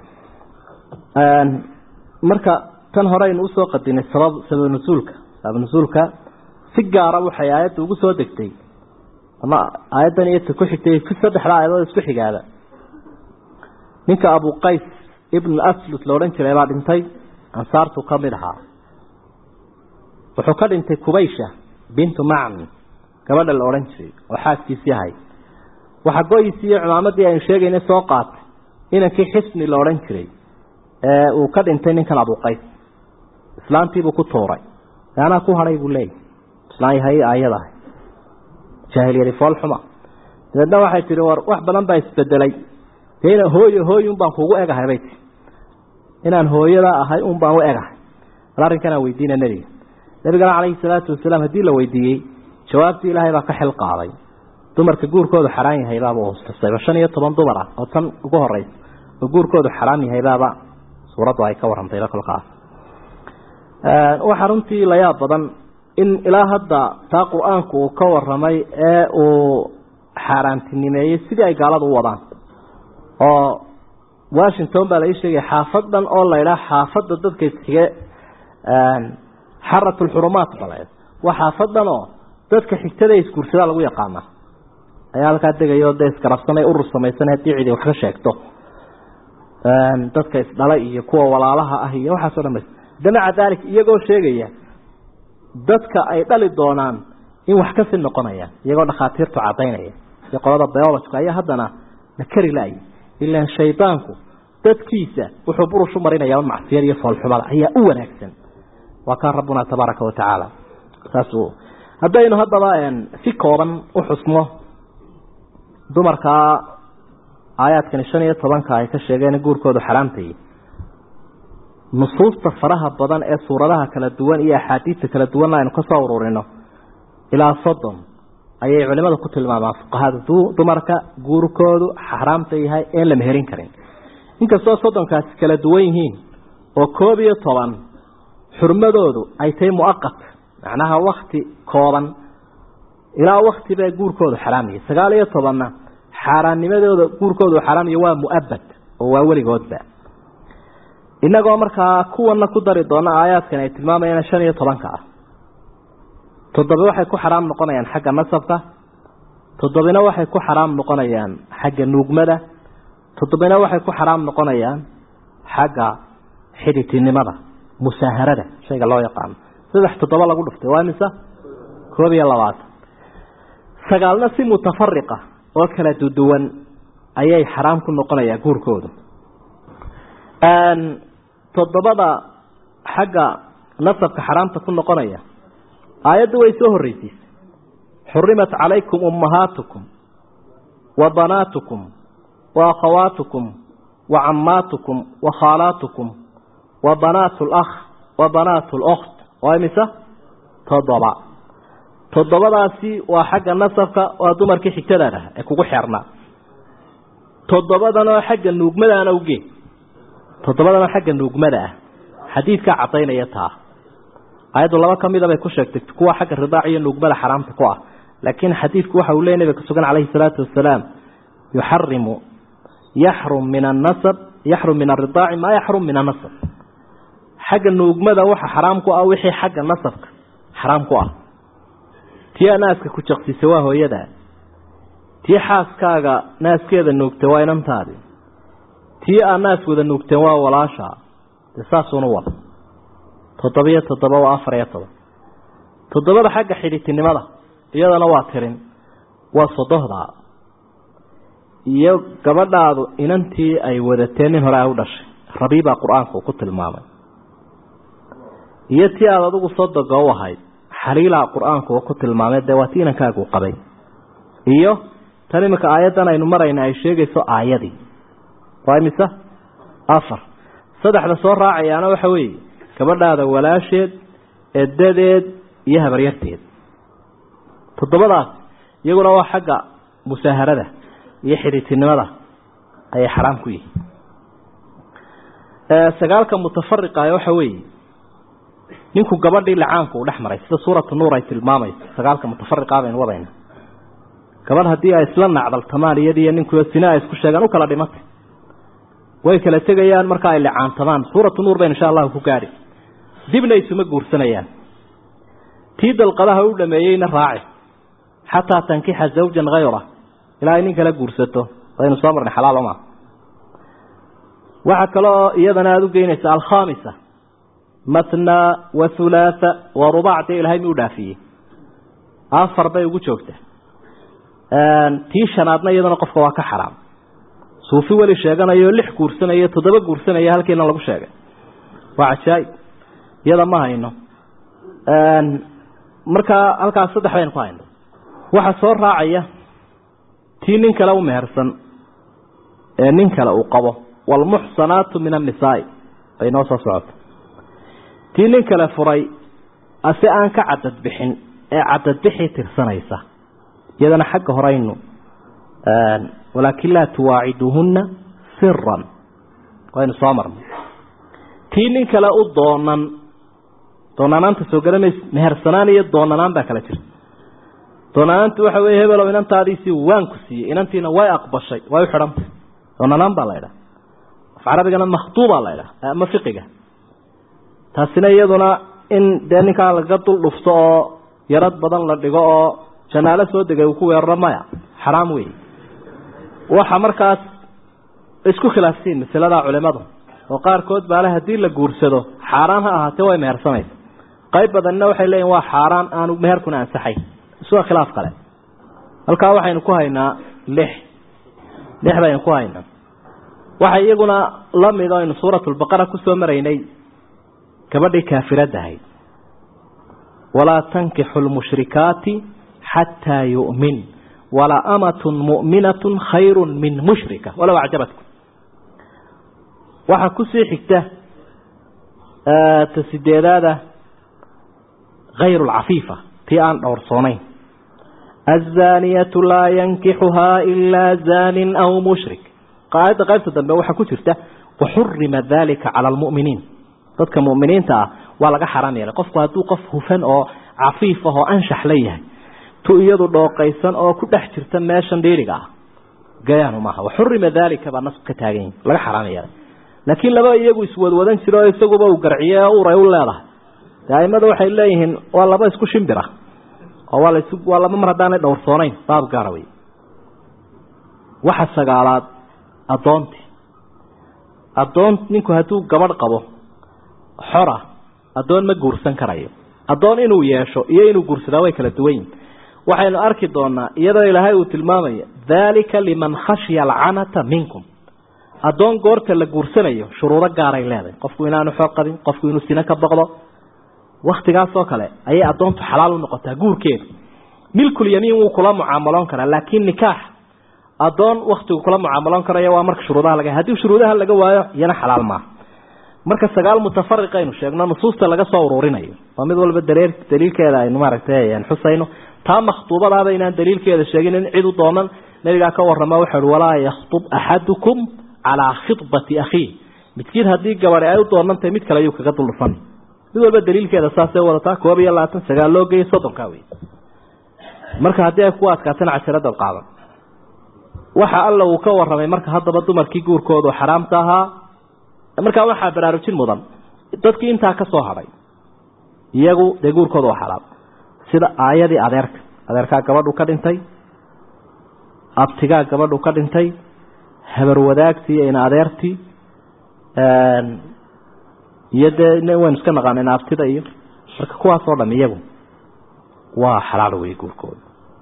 marka tan hore aynu usoo qadinay sabab sabab nusuulka sabab nusuulka si gaara waxay aayadda ugu soo degtay ama aayaddan iyo ta ku xigtay fi saddexda aayadood isku xigaada ninka abu qays ibn aslut la odhan jiray baa dhintay ansaartu ka mid ahaa wuxuu ka dhintay kubaysha bintu macn gabadha la odhan jiray oo xaaskiisii ahay waxa go-iisii iyo cimaamadii aynu sheegayna soo qaatay inankii xisni la odhan jiray ee uu ka dhintay ninkan abuqays islaantiibuu ku tuuray anaa ku hadhay buu leeyahy islaan yahay aayadahay jaahiliyadi foolxuma dabeedna waxay tihi war wax badan baa isbedelay dee ina hooyo hooy un baan kuugu egahay bay tii inaan hooyada ahay un baan u egahay bal arrinkanaa weydiina nebiga nebigana calayhi salaatu wasalaam haddii la weydiiyey jawaabtii ilaahay baa ka xil qaaday dumarka guurkoodu xaraan yahay baaba hustasayba shan iyo toban dumar ah oo tan ugu horeysa oo guurkoodu xaraam yahay baaba suuraddu ay ka warrantayba kolkaas waxaa runtii la yaab badan in ilaa hadda taa qur-aanku uu ka waramay ee uu xaaraantinimeeyey sidii ay gaaladu u wadaan oo washington baa lai sheegaya xaafad dhan oo la idhaha xaafadda dadka isxige xarat lxurumaat bal waa xaafad dhan oo dadka xigtada isguursadaa lagu yaqaana ayaa halkaa degayo dee iskarabsanay urur samaysan haddii cidi wax ka sheegto dadka isdhala iyo kuwa walaalaha ah iyo waxaaso dhan de maca dalik iyagoo sheegaya dadka ay dhali doonaan in wax kasi noqonayaan iyagoo dhakhaatiirtu cadaynaya iyo qolada biologka ayaa haddana la kari la-ay ilaan shaydaanku dadkiisa wuxuu burush u marinaya macsiyad iyo foolxumada ayaa u wanaagsan waa kaan rabbuna tabaaraka watacaala saas haddaynu haddaba si kooban u xusno dumarkaa aayaadkani shan iyo tobanka ay ka sheegeen guurkoodu xaraamtayy nusuusta faraha badan ee suuradaha kala duwan iyo axaadiista kala duwanna aynu kasoo ururino ilaa soddon ayay culimadu ku tilmaamaan fuqahada dumarka guurkoodu xaraamta yahay een la meherin karin inkastoo soddonkaasi kala duwan yihiin oo koob iyo toban xurmadoodu ay tahay muaqat macnaha wakti kooban ilaa wakti bee guurkoodu xaraamaya sagaal iyo tobanna xaaraannimadooda guurkoodu xaraamaya waa muabad oo waa weligoodba inagoo markaa kuwana ku dari doona aayaadkan ay tilmaamayaan shan iyo tobanka ah toddoba waxay ku xaraam noqonayaan xagga nasabka toddobina waxay ku xaraam noqonayaan xagga nuugmada toddobina waxay ku xaraam noqonayaan xagga xiditinimada musaaharada shayga loo yaqaano saddex toddoba lagu dhuftay waa mise koob iyo labaatan sagaalna si mutafariqa oo kala duduwan ayay xaraam ku noqonayaa guurkoodu toddobada xagga nasabka xaraamta ku noqonaya aayaddu way soo horreysiisay xurimat calaykum ummahaatukum wa banaatukum wa akhawaatukum wa cammaatukum wa khaalaatukum wa banaatu lakh wa banaatu lokt waa imise toddoba toddobadaasi waa xagga nasabka waa dumarkii xigtadaad ah ee kugu xeernaa toddobadanoo xagga nuugmadaana uge toddobadana xagga nuugmada ah xadiidkaa caddaynaya taa ayaddu laba ka mida bay ku sheegtay kuwa xagga ridaac iyo nuugmada xaraamta ku ah laakiin xadiidku waxa uu leey nabiga ka sugan calayhi salaatu wasalaam yuxarimu yaxrum min annasab yaxrum min aridaaci maa yaxrum min annasab xagga nuugmada waxa xaraam ku ah wixii xagga nasabka xaraam ku ah tii a naaska ku jaqsisa waa hooyadaa tii xaaskaaga naaskeeda nuugta waa inantaadi tii aa naaskooda nuugteen waa walaashaa dee saasuuna wada toddobiyo toddoba waa afar iyo toban toddobada xagga xidhitinimada iyadana waa tirin waa sodohdaa iyo gabadhaadu inantii ay wadateen nin hore ay u dhashay rabiibaa qur-aanku ku tilmaamay iyo tii aada adigu sodoga u ahayd xaliilaa qur-aanku ku tilmaamay dee waa tii inankaagu qabay iyo tan iminka aayaddan aynu marayna ay sheegayso aayadii waa imise afar saddexda soo raacayaana waxa weeye gabadhaada walaasheed edadeed iyo habaryarteed toddobadaas iyaguna waa xagga musaaharada iyo xidhiitinimada ayay xaraam ku yihiin sagaalka mutafariqa waxa weeye ninku gabadhii lacaanku uu dhex maray sida suuratu nuur ay tilmaamayso sagaalka mutafariqa baynu wadayna gabadh haddii ay isla nacdaltamaan iyadiiyo ninkuyo sina ay isku sheegaan u kala dhimatay way kala tegayaan marka ay licaantamaan suuratu nuur baynu insha allahu ku gaadhi dibna isuma guursanayaan tii dalqadaha u dhameeyeyna raaci xataa tankixa zawjan hayra ilaa ay nin kala guursato waynu soo marnay xalaal oma waxaa kaloo iyadana aada u geynaysa alkhamisa matna wa hulaatha wa rubac dee ilahay mi u dhaafiyey afar bay ugu joogta tii shanaadna iyadana qofka waa ka xaraam suufi weli sheeganayo lix guursanaya toddoba guursanaya halkiina lagu sheegay waa cajaaib iyada ma hayno markaa halkaas saddex baynu ku hayno waxaa soo raacaya tii nin kale u mehersan ee nin kale uu qabo waalmuxsanaatu min annisaai bay noo soo socoto tii nin kale furay ase aan ka cadad bixin ee cadadbixii tirsanaysa iyadana xagga horeynu walaakin laa tuwaaciduuhunna siran waynu soo marnay tii nin kale u doonan doonanaanta soo garanays mehersanaan iyo doonanaan baa kala jirta doonanaantu waxa weeye hebelow inantaadiisii waan ku siiyey inantiina way aqbashay way u xidhantay doonanaan baa la ydhaha af carabigana makhtuubaa la ydhaha ama fiqiga taasina iyaduna in dee ninkaa laga dul dhufto oo yarad badan la dhigo oo janaalo soo degay uu ku weeraro maya xaraam wey waxa markaas isku khilaafsiin masaladaa culimadu oo qaarkood baale haddii la guursado xaaraan ha ahaatee way mehersanaysa qayb badanna waxay leeyihin waa xaaraan aanu meherkuna ansaxay isua khilaaf kale halkaa waxaynu ku haynaa lix lix baynu ku haynaa waxa iyaguna la mid o aynu suuratulbaqara kusoo maraynay gabadhii kaafirad ahayd walaa tankixu lmushrikaati xataa yu'min wala amatun mu'minatun khayru min mushrika walow acjabatkum waxaa kusii xigta ta sideedaada hayru lcafiifa tii aan dhowrsoonayn aلzaaniyatu laa yankixuhaa ilaa zaanin aw mushrik aayadda qaybta dambe waxaa ku jirta waxurima dalika cala almu'miniin dadka mu'miniinta ah waa laga xaraam yeelay qofku hadduu qof hufan oo cafiif ah oo anshax la yahay tu iyadu dhooqaysan oo ku dhex jirta meeshan dhiiriga ah gayaanu maaha waxurima dalika baa nasku ka taagan yihin laga xaraam yeelay laakiin laba iyagu iswadwadan jiro oo isaguba uu garciye oo uray u leedahay de aimada waxay leeyihiin waa laba isku shimbira oo waa las waa laba mar haddaanay dhowrsoonayn baab gaara wey waxa sagaalaad addoontii addoon ninku hadduu gabadh qabo xora addoon ma guursan karayo addoon inuu yeesho iyo inuu guursadaa way kala duwan yihin waxaynu arki doonaa iyadoo ilaahay uu tilmaamayo daalika liman khashya alcanata minkum addoon goorta la guursanayo shuruudo gaaray leedahay qofku inaanu xoog qabin qofku inuu sino ka boqdo waktigaasoo kale ayay addoontu xalaal u noqotaa guurkeedu milkulyamiin wuu kula mucaamaloon karaa laakiin nikaax addoon waktigu kula mucaamaloon karaya waa marka shuruudaha laga haddii shuruudaha laga waayo iyana xalaal maaha marka sagaal mutafariqaynu sheegno nusuusta laga soo ururinayo waa mid walba dareer daliilkeeda aynu maaragtay xusayno taa makhtuubadaaba inaan daliilkeeda sheegin in cid u doonan nabigaa ka warama wuxuu uhi walaa yakhtub axadukum calaa khidbati akhiih midkiid haddii gabadhi ay u doonantahay mid kale ayuu kaga duldhufan mid walba daliilkeeda saasay wadataa koob iyo labaatan sagaal loo geeyay soddonkaa wey marka haddii ay ku adkaatana casharadaad qaadan waxa alla uu ka warramay marka haddaba dumarkii guurkoodu xaraamta ahaa markaa waxaa baraarujin mudan dadkii intaa ka soo hadhay iyagu dee guurkooda waa xaraam sida aayadii adeerka adeerkaa gabadhu ka dhintay abtigaa gabadhu ka dhintay habar wadaagtii ina adeertii iyo dee waynu iska naqaaneen abtida iyo marka kuwaasoo dham iyagu waa xalaal wey guurkooda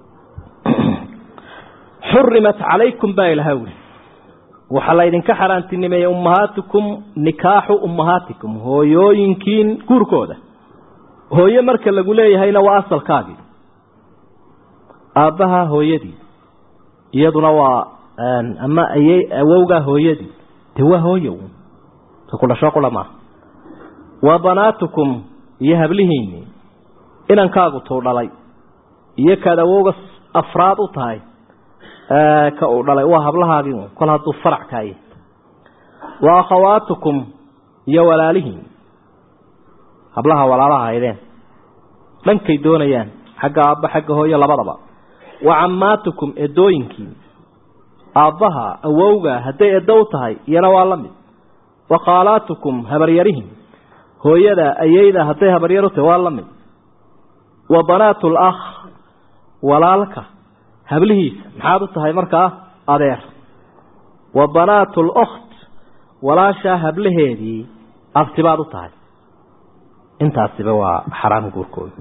xurimat calaykum baa ilaha wi waxaa laydinka xaaraantinimeeyey ummahaatikum nikaaxu ummahaatikum hooyooyinkiin guurkooda hooye marka lagu leeyahayna waa asalkaagii aabbaha hooyadii iyaduna waa ama ayey awowgaa hooyadii dee waa hooyo ku dhasho qula maaha wa banaatukum iyo hablihiinii inankaagu tuu dhalay iyo kaad awowga afraad u tahay ka uu dhalay waa hablahaagii kol hadduu farac kaaya wa akhawaatukum iyo walaalihiin hablaha walaalaha haydeen dhankay doonayaan xagga aabba xagga hooyo labadaba wa cammaatukum edooyinkii aabbaha awowga hadday eddo u tahay iyana waa la mid wa khaalaatukum habaryarihin hooyada ayeyda hadday habaryar u tahay waa la mid wa banaatu lakh walaalka hablihiisa maxaad u tahay markaa adeer wa banaatu lokt walaashaa hablaheedii abtibaad u tahay intaasiba waa xaraam guurkooda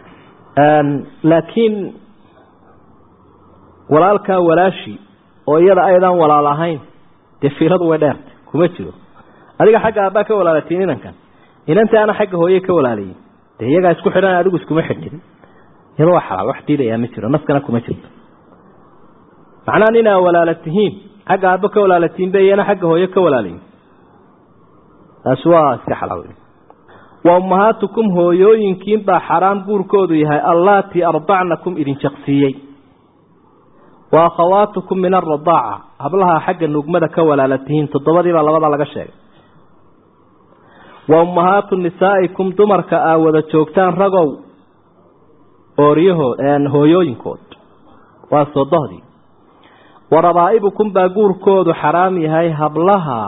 laakiin walaalkaa walaashi oo iyada aydan walaal ahayn dee fiiradu way dheerta kuma jiro adiga xagga aabbaa ka walaalatiin inankan inantii ana xagga hooye ka walaalayin dee iyagaa isku xidhan adigu iskuma xidhin iyada waa xalaal wax diidayaa ma jiro naskana kuma jirto macnaha inaa walaala tihiin xagga aabbo ka walaalatiin be iyana xagga hooye ka walaalayin taasi waa iska xalaal wa ummahaatukum hooyooyinkiin baa xaraam guurkoodu yahay allaatii ardacnakum idin jaqsiiyey wa akhawaatukum min aradaaca hablaha xagga nugmada ka walaalatihiin toddobadiibaa labada laga sheegay wa ummahaatu nisaa'ikum dumarka aa wada joogtaan ragow ooryahood hooyooyinkood waa sodohdii wa rabaa'ibukum baa guurkoodu xaraam yahay hablaha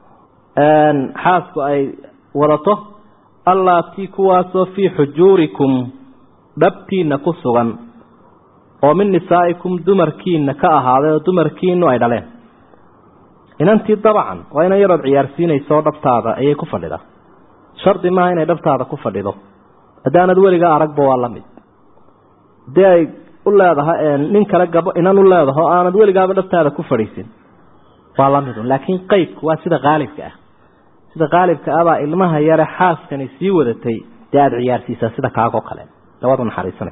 xaasku ay wadato allaatii kuwaasoo fii xujuurikum dhabtiinna ku sugan oo min nisaa'ikum dumarkiina ka ahaaday oo dumarkiinu ay dhaleen inantii dabcan waa inan yarood ciyaarsiinayso dhabtaada ayay ku fadhidaa shardi maaha inay dhabtaada ku fadhido haddaanad weligaa aragba waa la mid hadii ay u leedahay nin kale gabo inan u leedaho aanad weligaaba dhabtaada ku fadhiisin waa la midun laakiin qeybku waa sida qaalibka ah sida qaalibka abaa ilmaha yare xaaskani sii wadatay dee aada ciyaarsiisaa sida kaagoo kale labadu naxariisanay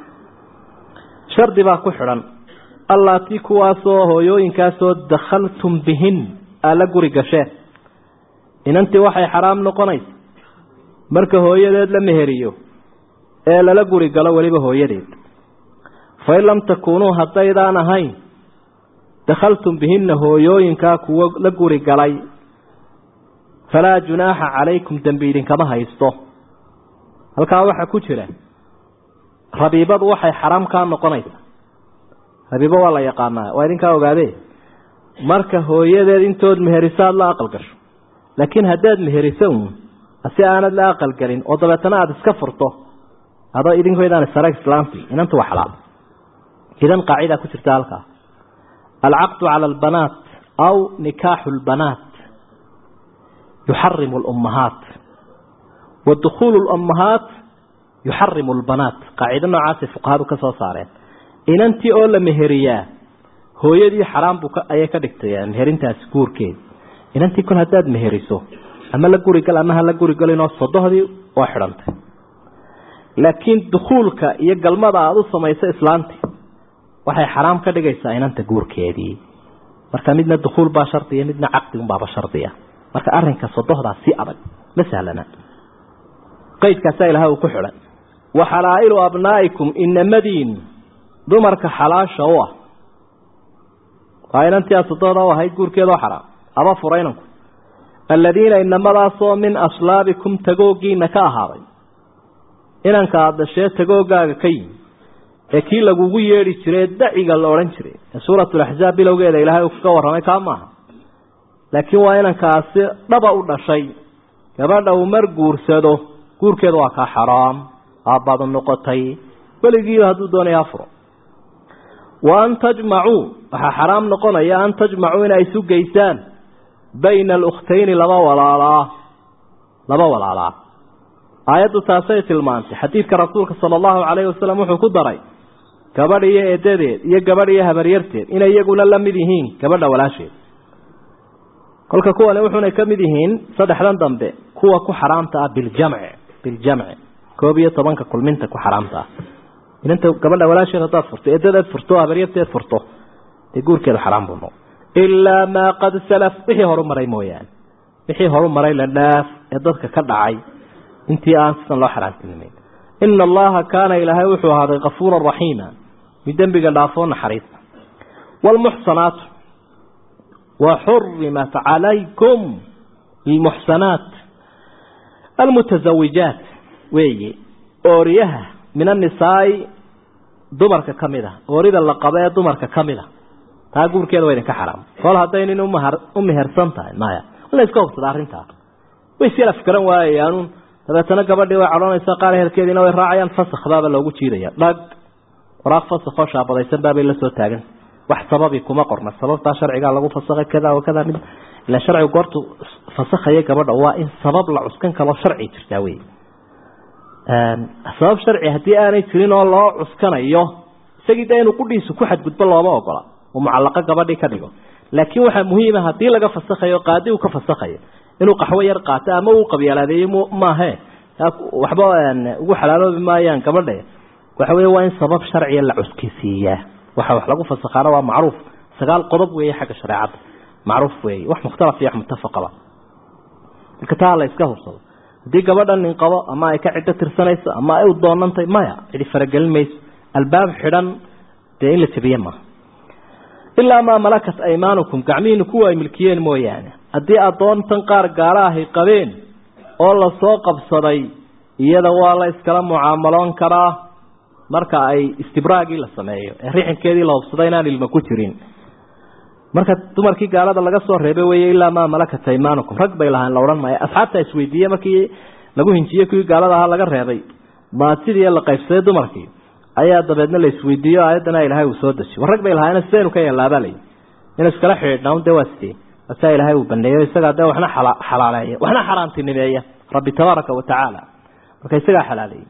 shardi baa ku xidhan allaatii kuwaasoo hooyooyinkaasoo dakhaltum bihin aa la guri gasheen inantii waxay xaraam noqonaysa marka hooyadeed la meheriyo ee lala guri galo weliba hooyadeed fain lam takuunuu haddaydaan ahayn dakhaltum bihinna hooyooyinkaa kuwo la guri galay falaa junaaxa calaykum dembi idinkama haysto halkaa waxaa ku jira rabiibadu waxay xaraam kaa noqonaysaa rabiibo waa la yaqaanaa waa idinkaa ogaadee marka hooyadeed intood meheriso aada la aqal gasho laakiin haddaad meheriso uun si aanad la aqal gelin oo dabeetana aada iska furto adoo idinkoydaan sare islaamti inanta waa xalaal idan qaacidaa ku jirta halkaa alcaqdu cala albanaat aw nikaaxu lbanaat yuxarimu lummahaat wa dukhuulu lummahaat yuxarimu lbanaat qaacido noocaasay fuqahadu ka soo saareen inantii oo la meheriyaa hooyadii xaraam buu ayay ka dhigtay meherintaasi guurkeedi inantii kol haddaad meheriso ama la gurigal ama ha la gurigalinoo sodohdii waa xidhantay laakiin dukhuulka iyo galmada aada u samayso islaantii waxay xaraam ka dhigaysaa inanta guurkeedii marka midna dukhuul baa shardiya midna caqdigunbaaba shardiya marka arrinka sodohdaa si adag ma sahlana qaydkaasaa ilaha uu ku xidhan wa xalaa'ilu abnaa'ikum inamadiin dumarka xalaasha u ah waa inantii aad sodohda u ahayd guurkeedoo xaraam aba fura inanku aladiina inamadaasoo min aslaabikum tagoogiina ka ahaaday inanka aada dhashee tagoogaaga ka yimi ee kii lagugu yeedhi jiray daciga la odhan jiray ee suuratulaxzaab bilowgeeda ilaahay uu kaga warramay kaa maaha laakiin waa inankaasi dhaba u dhashay gabadha uu mar guursado guurkeeda waa kaa xaraam aabbaadu noqotay weligiiba hadduu doonaya afuro wa an tajmacuu waxaa xaraam noqonaya an tajmacuu inay isu geysaan bayna alukhtayni laba walaalaa laba walaalaa aayaddu taasay tilmaantay xadiidka rasuulka sala allahu calayhi wasalam wuxuu ku daray gabadh iyo eedadeed iyo gabadh iyo habaryarteed inay iyaguna la mid yihiin gabadha walaasheed kolka kuwani wuxuunay ka mid yihiin saddexdan dambe kuwa ku xaraamta ah biljamci biljamci koob iyo tobanka kulminta ku xaraamta ah inanta gabadha walaasheed haddaad furto eedadeed furto habaryarteed furto dee guurkeedu xaraam buu noqo ilaa maa qad salaf wixii horu maray mooyaane wixii horu maray la dhaaf ee dadka ka dhacay intii aan sidan loo xaraamtinimayn ina allaha kaana ilaahay wuxuu ahaaday kafuuran raxiima mid dembiga dhaafoo naxariista waalmuxsanaatu waxurimat calaykum lmuxsanaat almutazawijaat weeye ooriyaha min annisaai dumarka ka mid a oorida la qabo ee dumarka ka mid a taa guurkeeda waa idinka xaraam kol hadday nin u mehersan tahay maya la iska hubsada arrintaa way isyala fikran waayayaanuun dabeetana gabadhii way cadhoonaysaa qaar ehelkeediina way raacayaan fasakh baaba loogu jiidaya dhag waraaq fasakhoo shaabadaysan baabay la soo taagan wax sababi kuma qorna sababtaa sharcigaa lagu fasakhay kada wa kada mid ila sharcigu goortu fasakhaya gabadha waa in sabab la cuskan kaloo sharci jirtaa wey sabab sharci haddii aanay jirin oo loo cuskanayo isagii de inuu qudhiisu ku xadgudbo looma ogola oo mucallaqo gabadhii ka dhigo laakiin waxaa muhiima haddii laga fasakhayo qaadi uu ka fasakhayo inuu qaxwo yar qaato ama uu qabyaalaadeeyo maahe waxba ugu xalaaloobi maayaan gabadhe waxa wey waa in sabab sharciya la cuskisiiyaa waxa wax lagu fasakhaana waa macruuf sagaal qodob weeye xagga shareecadda macruuf weeye wax mukhtalaf iyo wax muttafaqaba marka taa la iska hubsado haddii gabadha nin qabo ama ay ka ciddo tirsanayso ama ay u doonantay maya cidi faragelin mayso albaab xidhan dee in la jabiye maaha ilaa maa malakat aymaanukum gacmihiinu kuwa ay milkiyeen mooyaane haddii addoontan qaar gaala ahay qabeen oo lasoo qabsaday iyada waa la iskala mucaamaloon karaa marka ay istibraagii la sameeyo ee rixinkeedii la hubsada inaan ilmo ku jirin marka dumarkii gaalada laga soo reebay wey ilaa maa malakat aymaanukum rag bay lahaan la odhan maayo asxaabta isweydiiye markii lagu hinjiyey kuwii gaalada ahaa laga reebay maatidii la qaybsaday dumarkii ayaa dabeedna la isweydiiyo aayaddana ilaahay uu soo dejiy war rag bay lahaayeen sidaynu ka yeellaabaa layi inu iskala xidhiidhnaa dee waa sidee asaa ilaahay uu baneeyo isagaa dee waxna xalaaleeya waxna xaraantinimeeya rabbi tabaaraka wa tacaala marka isagaa xalaaleeyey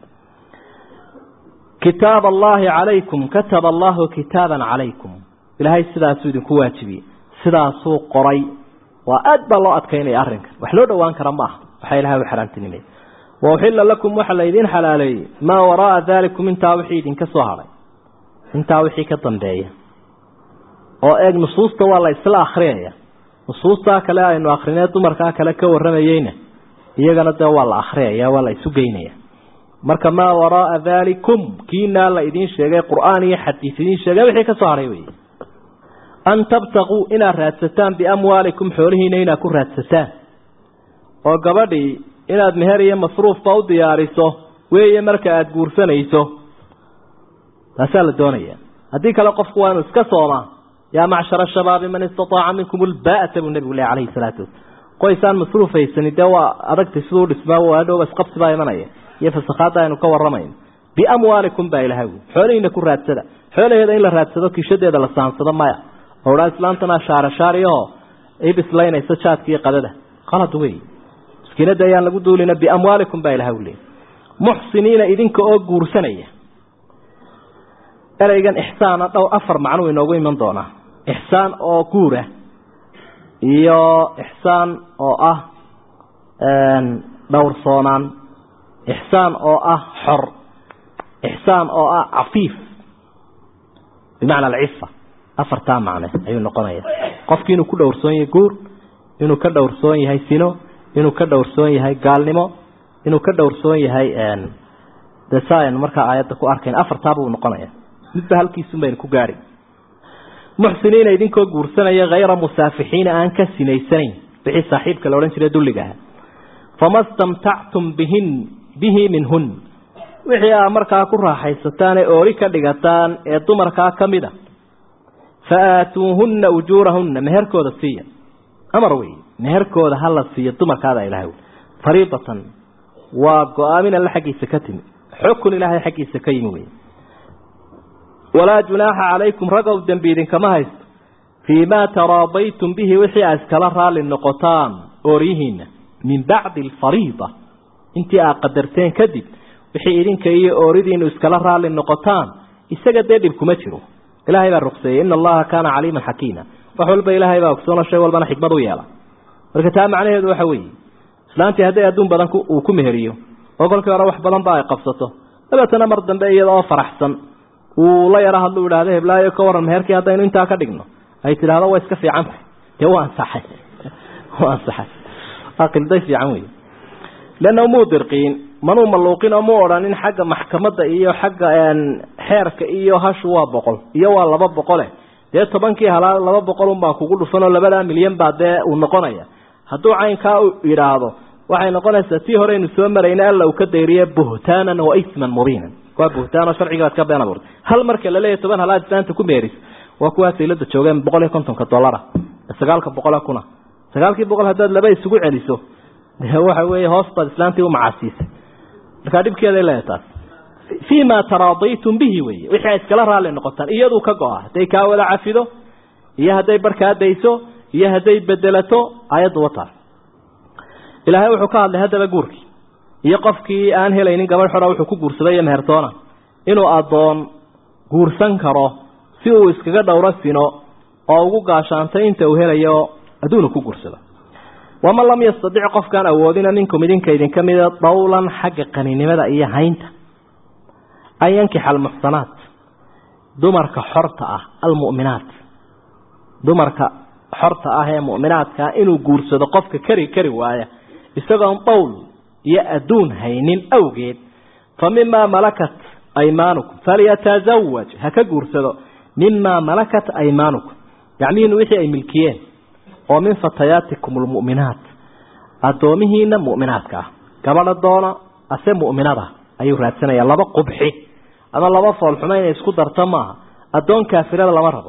kitaab allahi calaykum kataba allahu kitaaban calaykum ilaahay sidaasuu idinku waajibiyey sidaasuu qoray waa aad baa loo adkaynaya arrinkan wax loo dhowaan kara ma aha waxaa ilahay u xaraamtinimey wauxila lakum waxa laydin xalaaleeyey maa waraaa daalikum intaa wixii idinka soo hadhay intaa wixii ka dambeeya oo eeg nusuusta waa la isla akriyaya nusuustaa kale aynu akrinee dumarkaa kale ka waramayeyna iyagana dee waa la akriyaya waa la isu geynaya marka maa waraaa daalikum kiinaa la idiin sheegay qur-aan iyo xadiis idiin sheegay wixii ka soo hadhay wey an tabtaquu inaad raadsataan biamwaalikum xoolihiina inaad ku raadsataan oo gabadhii inaad meher iyo masruufba u diyaariso weeye marka aada guursanayso taasaa la doonaya haddii kale qofku waa inuu iska soomaa yaa macshara shabaabi man istataaca minkum ulbaata buu nebigu leh calayhi salaatu wasalaam qoysaan masruuf haysani dee waa adagtay siduu dhismaa waadhowba isqabsi baa imanaya iyo fasakhaadda aynu ka warramayno biamwaalikum baa ilahay wi xoolihiina ku raadsada xoolaheeda in la raadsado kishadeeda la saansado maya odhaa islaantana shaarashaariyaho i bislaynaysa jaadka iyo qadada qalad wey miskiinada ayaan lagu duulina biamwaalikum baa ilahay u leeyay muxsiniina idinka oo guursanaya ereygan ixsaana dhow afar macnuu inoogu iman doonaa ixsaan oo guura iyo ixsaan oo ah dhowrsoonaan ixsaan oo ah xor ixsaan oo ah cafiif bimacna alcifa afartaa macne ayuu noqonaya qofkii inuu ku dhowrsoon yahay guur inuu ka dhowrsoon yahay sino inuu ka dhowrsoon yahay gaalnimo inuu ka dhowrsoon yahay de sa aynu markaa aayadda ku arkayn afartaabuu noqonaya midba halkiisun baynu ku gaari muxsiniina idinkoo guursanaya hayra musaafixiina aan ka sinaysanayn wixii saaxiibka la odhan jiray dulliga aha fama stamtactum bihin bihi minhun wixii aa markaa ku raaxaysataan ee oori ka dhigataan ee dumarkaa ka mid a fa aatuuhunna ujuurahunna meherkooda siiya amar wey meherkooda hala siiyo dumarkaada ilahay fariidatan waa go-aamin alle xaggiisa ka timi xukun ilaahay xaggiisa ka yimi wey walaa junaaxa calaykum ragow dembi idinkama haysto fii maa taraadaytum bihi wixii aa iskala raalli noqotaan ooryihiina min bacdi alfariida intii aad qadarteen kadib wixii idinka iyo ooridiinu iskala raalli noqotaan isaga dee dhib kuma jiro ilaahay baa ruqseeyey ina allaha kaana caliiman xakiima wax walba ilaahay baa ogsoona shay walbana xikmad u yeela marka taa macnaheedu waxa weeye islaantii hadday adduun badan uu ku meheriyo oo kolkii hore wax badan ba ay qabsato dabeetana mar dambe iyada oo faraxsan uu la yaro hadlu idhahdo heblaayo ka waran meherkii haddaynu intaa ka dhigno ay tidhaahdo waa iska fiicantah dee waa ansaxay waa ansaxay waa qilday fiican wey leanna muu dirqiin manuu maluuqin oo mu odhanin xagga maxkamadda iyo xagga xeerka iyo hashu waa boqol iyo waa laba boqole dee tobankii halaa laba boqol unbaa kugu dhufan oo labadaa milyan baa dee uu noqonaya hadduu caynkaa yidhaahdo waxay noqonaysaa tii horeynu soo marayna alla uu ka dayriye buhtaanan wa isman mubiinan waa buhtaan oo sharciga baad ka been abuurtay hal marka la leeyahy toban halaad islaanta ku meeris waa kuwaa saylada joogeen boqol iyo kontonka dollara sagaalka boqole kuna sagaalkii boqol haddaad laba isugu celiso de waxa weeye hoos baad islaantii u macaasiisay markaa dhibkeeday leedahay taas fii ma taraadaytum bihi weye wixii ay iskala raalli noqotaan iyaduu ka go-a hadday kaa wada cafido iyo hadday barkaa dayso iyo hadday bedelato ayaddu wataas ilaahay wuxuu ka hadlay haddaba guurkii iyo qofkii aan helaynin gabadh xora wuxuu ku guursaday iyo mehertoona inuu addoon guursan karo si uu iskaga dhowro sino oo ugu gaashaantay inta uu helayo adduunu ku guursado waman lam yastadic qofkaan awoodina minkum idinka idinka mida dawlan xagga qaninimada iyo haynta an yankixa almuxsanaat dumarka xorta ah almu'minaat dumarka xorta ah ee mu'minaadkaa inuu guursado qofka kari kari waaya isagoon dawl iyo adduun haynin awgeed fa mimaa malakat aymaanukum falyatazawaj ha ka guursado mimaa malakat aymaanukum gacmihiinu wixii ay milkiyeen oo min fatayaatikum almu'minaat addoomihiina mu'minaadka ah gabadha doona ase mu'minada ayuu raadsanayaa laba qubxi ama laba foolxumo inay isku darto maaha addoon kaafirada lama rabo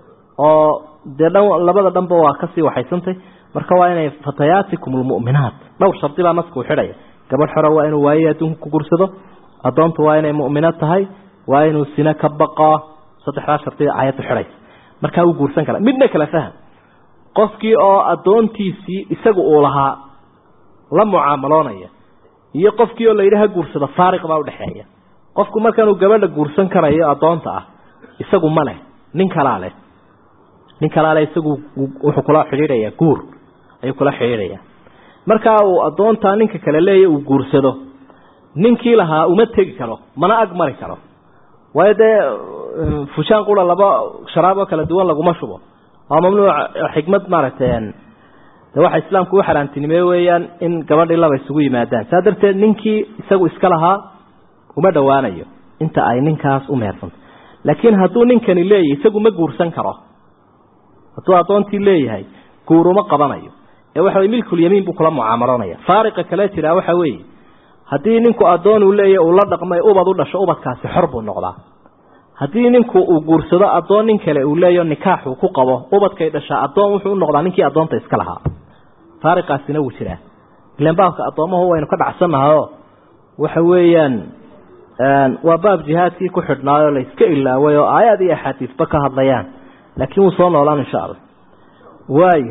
oo dee dhan labada dhanba waa kasii waxaysantay marka waa inay fatayaatikum almu'minaat dhowr shardi baa naska u xidhaya gabadh xora waa inuu waaye adduunka ku guursado addoontu waa inay mu'mino tahay waa inuu sine ka baqaa saddexdaa shardi ayaddu xidhaysa markaa wuu guursan karaa midna kala faham qofkii oo addoontiisii isagu uu lahaa la mucaamaloonaya iyo qofkii oo la yidhi ha guursado faariq baa udhexeeya qofku markaanuu gabadha guursan karayo addoonta ah isagu ma leh nin kalaa leh nin kalaa leh isagu wuxuu kula xidhiidhayaa guur ayuu kula xidhiidhayaa markaa uu addoontaa ninka kale leeya uu guursado ninkii lahaa uma tegi karo mana ag mari karo waayo dee fushaan qura laba sharaab oo kala duwan laguma shubo waa mamnuuc xikmad maaragtay de waxa islaamku u xaaraantinimey weeyaan in gabadhii laba isugu yimaadaan saa darteed ninkii isagu iska lahaa uma dhowaanayo inta ay ninkaas u mehersanta laakiin hadduu ninkani leeyahy isagu ma guursan karo hadduu addoontii leeyahay guur uma qabanayo ee waxa wey milkulyamiin buu kula mucaamaloonaya faariqa kale jiraa waxa weeye haddii ninku addoon uu leeyahy uu la dhaqmay ubad u dhasho ubadkaasi xor buu noqdaa haddii ninku uu guursado addoon nin kale uu leeyaho nikaaxuu ku qabo ubadkay dhashaa addoon wuxuu u noqdaa ninkii addoonta iska lahaa faariqaasina wuu jiraa ilan baabka addoomahu waynu ka dhacsannahaoo waxa weeyaan waa baab jihaadkii ku xidhnaayoo la iska ilaaway oo aayaad iyo axaadiisba ka hadlayaan laakiin wuu soo noolaan insha allah waayo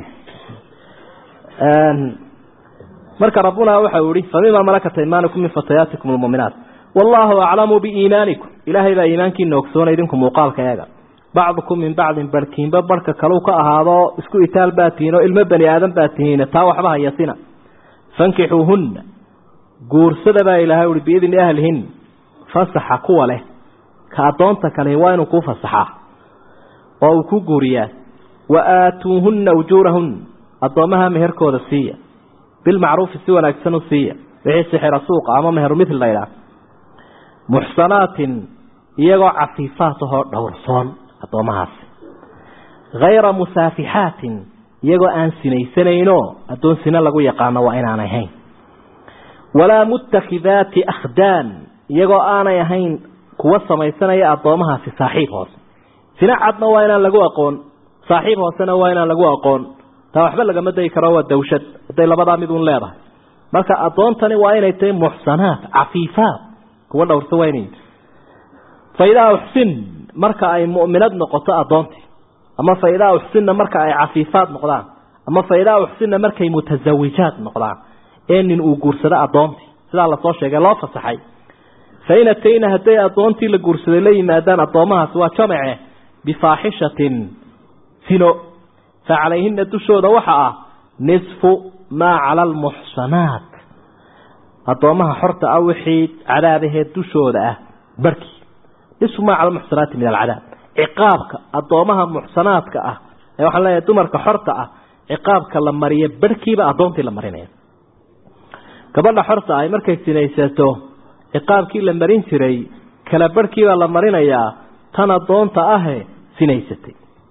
marka rabbuna waxa uu yihi famima malakat aymaanikum min fatayaatikum almu'minaat wallahu aclamu biiimaanikum ilaahay baa iimaankiina ogsoona idinku muuqaalka eega bacdukum min bacdin barhkiinba barhka kalau ka ahaado isku itaal baa tihiin oo ilmo bani aadan baa tihiin taa waxba hayasina fankixuuhunna guursada baa ilaahay uhi biidni ahlihin fasaxa kuwa leh ka addoonta kale waa inuu kuu fasaxaa oo uu ku guuriyaa wa aatuuhunna ujuurahunna addoommaha meherkooda siiya bilmacruufi si wanaagsan u siiya wixii sixira suuqa ama meheru mithil laydhaah muxsanaatin iyagoo cafiifaat ahoo dhowrsoon addoommahaasi hayra musaafixaatin iyagoo aan sinaysanayno addoon sina lagu yaqaano waa inaan ahayn walaa muttakidaati akhdaan iyagoo aanay ahayn kuwa samaysanaya addoomahaasi saaxiib hoose sina cadna waa inaan lagu aqoon saaxiib hoosena waa inaan lagu aqoon taa waxba lagama dayi karo waa dawshad hadday labadaa mid un leedahay marka addoontani waa inay tahay muxsanaat cafiifaat kuwa dhowrsa waa inay faidaa uxsin marka ay mu'minad noqoto addoontii ama faidaa uxsinna marka ay cafiifaad noqdaan ama faidaa uxsinna markay mutasawijaad noqdaan ee nin uu guursado addoontii sidaa lasoo sheegay loo fasaxay fain atayna hadday addoontii la guursaday la yimaadaan addoomahaasi waa jamace bifaaxishatin sino fa calayhina dushooda waxa ah nisfu maa cala almuxsanaat addoomaha xorta ah wixii cadaabaheed dushooda ah barhkii nisfu maa cala almuxsanaati min alcadaab ciqaabka addoomaha muxsanaadka ah ee waxaan leeyahay dumarka xorta ah ciqaabka la mariya barhkiiba addoontii la marinaya gabadha xorta ay markay sinaysato ciqaabkii la marin jiray kala barhkiibaa la marinayaa tan addoonta ahe sinaysatay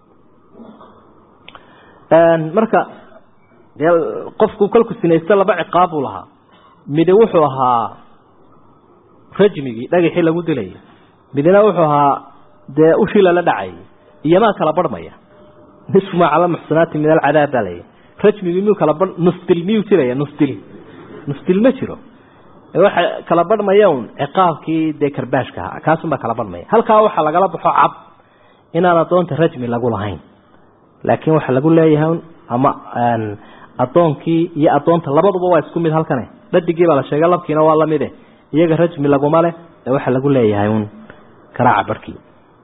marka qofku kolku sinaysta laba ciqaab buu lahaa midi wuxuu ahaa rajmigii dhagaxii lagu dilayay midna wuxuu ahaa dee ushii lala dhacayay iyomaa kala barhmaya nisfu maa cala muxsanaati min alcadaab baa layay rajmigii miyuu kala bar nusdil miyuu jiraya nusdil nusdil ma jiro waxa kala barhmaya un ciqaabkii dee karbaashka ahaa kaasunbaa kala barhmaya halkaa waxaa lagala baxo cab inaan addoonta rajmi lagu lahayn laakiin waxaa lagu leeyahay ama addoonkii iyo addoonta labaduba waa isku mid halkane dhadigii baa la sheegay labkiina waa lamide iyaga rajmi laguma leh ee waxaa lagu leeyahay un karaaca barhkii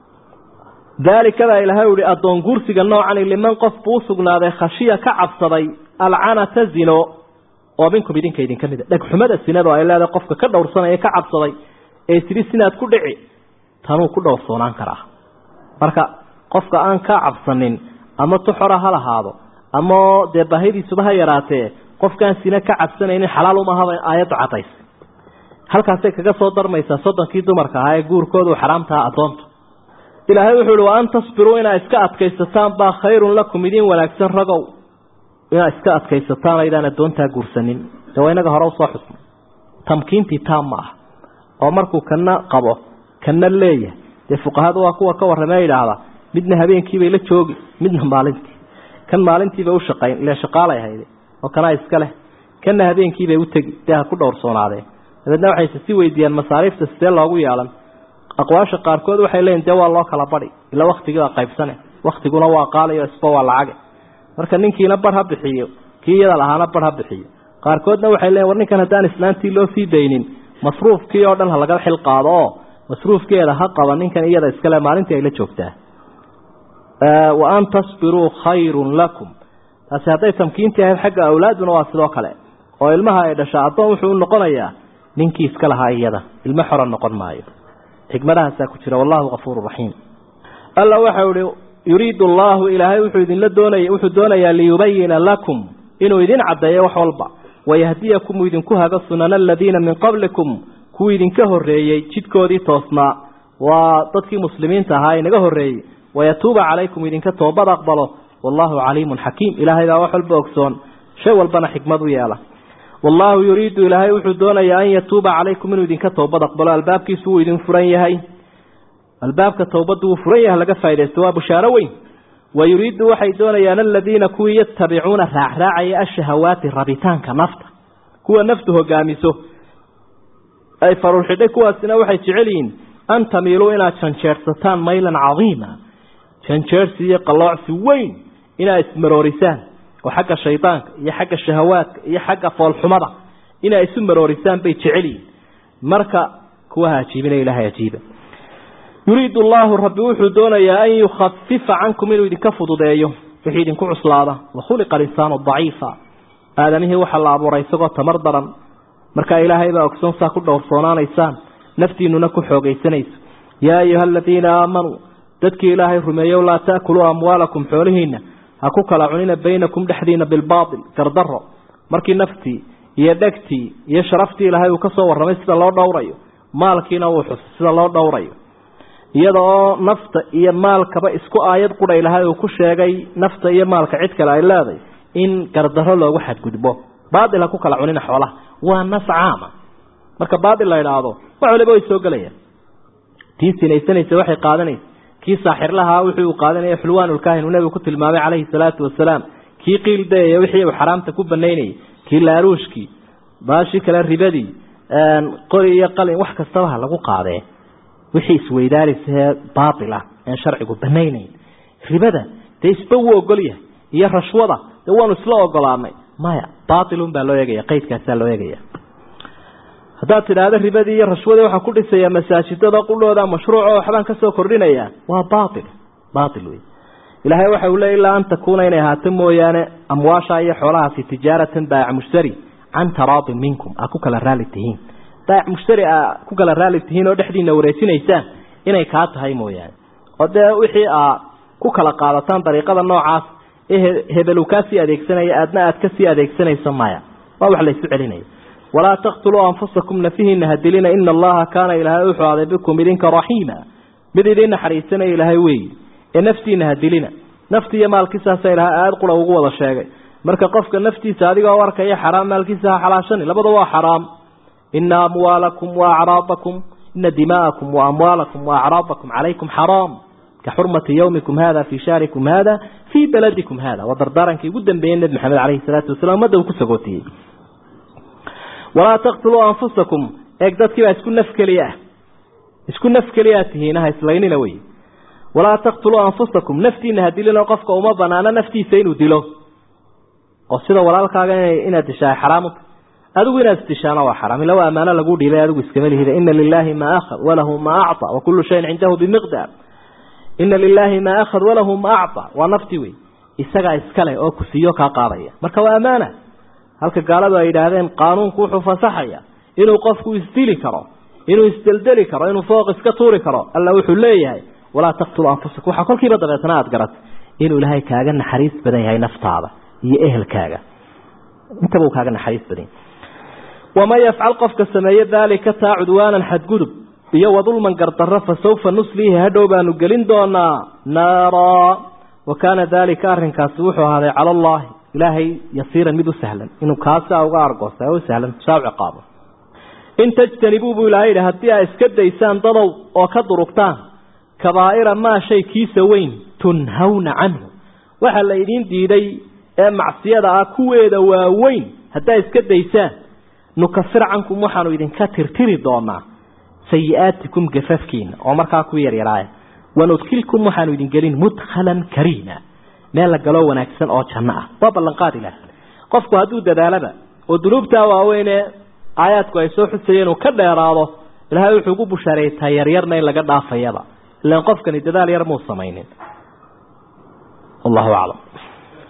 daalika baa ilahay uhi addoon guursiga noocani liman qof buu usugnaaday khashiya ka cabsaday alcanata zino oo minkum idinka idinka mida dhegxumada sinado ay leedahay qofka ka dhowrsanaya ka cabsaday ee tidhi sinaad ku dhici tanuu ku dhowrsoonaan karaa marka qofka aan ka cabsanin ama tuxora ha lahaado ama dee baahidiisuba ha yaraatee qofkaan sina ka cabsanaynin xalaal umahaba aayaddu cadays halkaasay kaga soo darmaysaa soddonkii dumarka ahaa ee guurkoodu xaraamtaha addoontu ilaahay wuxuu ihi wa an tasbiruu inaa iska adkaysataan baa khayrun lakum idiin wanaagsan ragow inaa iska adkaysataan aydaan addoontaa guursanin de waa inaga hore usoo xusnay tamkiintii taam ma ah oo markuu kana qabo kana leeyahay dee fuqahada waa kuwa ka warramee yidhaahda midna habeenkiibay la joogi midna maalintii kan maalintiibay ushaqayn ile shaqaalay hayde oo kanaa iska leh kana habeenkiibay utegi dee ha ku dhowrsoonaadeen dabeedna waxayse si weydiiyaan masaariifta sidee loogu yeelan aqwaasha qaarkood waxay leeyiin dee waa loo kala badi ila waktigiibaa qaybsane waktiguna waa qaalayo isba waa lacage marka ninkiina bar ha bixiyo kii iyada lahaana bar ha bixiyo qaarkoodna waxay leeyiin war ninkan haddaan islaantii loo sii daynin masruufkii oo dhan ha laga xil qaado oo masruufkeeda ha qaba ninkan iyada iskale maalintii ay la joogtaa wa an tasbiruu khayrun lakum taasi hadday tamkiintii ahayd xagga awlaaduna waa sidoo kale oo ilmaha ay dhashaa addoon wuxuu u noqonayaa ninkii iska lahaa iyada ilmo xora noqon maayo xikmadahaasaa ku jira wallahu kafuuru raxiim alla waxau ihi yuriidu allaahu ilaahay wuxuu idinla doonaya wuxuu doonayaa liyubayina lakum inuu idin caddeeyo wax walba wayahdiyakum uu idinku hago sunana aladiina min qablikum kuwii idinka horreeyey jidkoodii toosnaa waa dadkii muslimiinta ahaa inaga horreeyey wayatuuba calaykum idinka toobad aqbalo wallahu caliimun xakiim ilaahay baa wax walba ogsoon shay walbana xikmad u yeela wallaahu yuriidu ilaahay wuxuu doonayaa an yatuuba calaykum inuu idinka toobad aqbalo albaabkiisu wuu idin furan yahay albaabka towbaddu wuu furan yahay laga faa'idaysto waa bushaaro weyn wa yuriidu waxay doonayaan aladiina kuwii yatabicuuna raacraacaya ashahawaati rabitaanka nafta kuwa naftu hogaamiso ay faruurxidhay kuwaasina waxay jecel yihiin an tamiiluu inaad janjeersataan maylan cadiima janjeersi iyo qalloocsi weyn inaad ismaroorisaan oo xagga shaydaanka iyo xagga shahawaadka iyo xagga foolxumada inay isu maroorisaan bay jecel yihiin marka kuwaha ajiibina ilaahay ajiiba yuriidu allaahu rabbi wuxuu doonayaa an yukhafifa cankum inuu idinka fududeeyo wixii idinku cuslaada wakhuliqa alinsaanu daciifa aadamihii waxaa la abuuray isagoo tamar daran markaa ilaahay baa ogsoon saa ku dhowrsoonaanaysaan naftiinuna ku xoogaysanayso yaa ayuha aladiina aamanuu dadkii ilaahay rumeeyow laa taakuluu amwaalakum xoolihiina ha ku kala cunina baynakum dhexdiina bilbaatil gardaro markii naftii iyo dhegtii iyo sharaftii ilaahay uu ka soo warramay sida loo dhowrayo maalkiina wuu xus sida loo dhowrayo iyada oo nafta iyo maalkaba isku aayad qura ilahay uu ku sheegay nafta iyo maalka cid kale ay leeday in gardarro loogu xadgudbo baatil ha ku kala cunina xoolaha waa nas caama marka baatil la idhaahdo wax waliba way soo gelayaan tii sinaysanaysa waxay qaadanaysa kii saaxirlahaa wixii uu qaadanaya xulwaanulkaahin uu nebigu ku tilmaamay calayhi salaatu wasalaam kii qiildayaya wixii uu xaraamta ku banaynayay kii laaruushkii baashii kale ribadii qori iyo qalin wax kastaba ha lagu qaadee wixii isweydaaraysaee baatil ah aan sharcigu banaynayn ribada dee isba wuu ogol yahay iyo rashwada dee waanu isla ogolaanay maya baatilun baa loo eegaya qaydkaasaa loo eegaya haddaad tidhaahdo ribadii iyo rashwadii waxaan ku dhisayaa masaajidada qudhooda mashruuco waxbaan kasoo kordhinayaa waa baatil baatil wey ilaahay waxa uu leey ilaa an takuuna inay ahaato mooyaane amwaasha iyo xoolahaasi tijaaratan baayac mushtari can taraadin minkum aa ku kala raali tihiin baayac mushtari aa ku kala raali tihiin oo dhexdiina wareejinaysaan inay kaa tahay mooyaane oo dee wixii aa ku kala qaadataan dariiqada noocaas ee hebelu kaasii adeegsanaya aadna aad kasii adeegsanayso maya waa wax laysu celinaya walaa taqtuluu anfusakum nafihiina hadilina ina allaha kaana ilaahay wuxuu aaday bikum idinka raxiima mid idin naxariisanaya ilaahay weeyi ee naftiina hadilina nafti iyo maalkiisaasa ilahay aada qura ugu wada sheegay marka qofka naftiisa adigoo arkaya xaraam maalkiisa ha xalaashani labada waa xaraam ina amwaalakum waacraadakum ina dimaa'akum waamwaalakum waacraadakum calaykum xaraam ka xurmati yawmikum hada fii shahrikum hada fii baladikum hada waa dardaarankii ugu dambeeyey nebi maxamed caleyhi salaatu wasalaam ummadda uu ku sagootiyey walaa taqtuluu anfusakum eeg dadkii baa isku naf keliya ah isku naf keliyaa tihiinaha islaynina wey walaa taqtuluu anfusakum naftiina hadilino qofka uma banaano naftiisa inuu dilo oo sida walaalkaaga inaad dishaa xaraamta adigu inaad isdishaana waa xaraam ila waa ammaano lagu dhiibay adigu iskama lihida ina lilaahi maa akhad walahu maa acطa wakulu shayin cindahu bimiqdaar ina lilaahi maa akhad walahu maa acطa waa nafti wey isagaa iskale oo kusiiyo kaa qaadaya marka waa ammaana halka gaaladu ay yidhaahdeen qaanuunku wuxuu fasaxaya inuu qofku isdili karo inuu isdeldeli karo inuu fooq iska tuuri karo alla wuxuu leeyahay walaa taqtulu anfusakum waxaa kolkiiba dabeetana aada garat inuu ilaahay kaaga naxariis badan yahay naftaada iyo ehelkaaga intaba uu kaaga naxariis badan yahay waman yafcal qofka sameeye daalika taa cudwaanan xadgudub iyo wadulman gardarro fa sawfa nusliihi hadhow baanu gelin doonaa naara wa kaana daalika arrinkaasi wuxuu ahaaday cala allahi ilaahay yasiiran mid u sahlan inuu kaasaa uga argoosta u sahlan saa u ciqaabo in tajtanibuu buu ilaahay yidhi haddii aa iska daysaan dadow oo ka durugtaan kabaa'ira maa shay kiisa weyn tunhawna canhu waxa la idiin diiday ee macsiyada ah kuweeda waaweyn haddaa iska daysaan nukafir cankum waxaanu idinka tirtiri doonaa sayi-aatikum gafafkiina oo markaa ku yaryaraaya wanudkilkum waxaanu idin gelin mudkhalan kariima meel la galoo wanaagsan oo janno ah waa ballanqaad ilaah qofku hadduu dadaalaba oo dunuubtaa waaweyne aayaadku ay soo xusayeen uu ka dheeraado ilaahay wuxuu ugu bushaareeytaa yaryarna in laga dhaafayaba ilaan qofkani dadaal yar muu samaynin wallahu aclam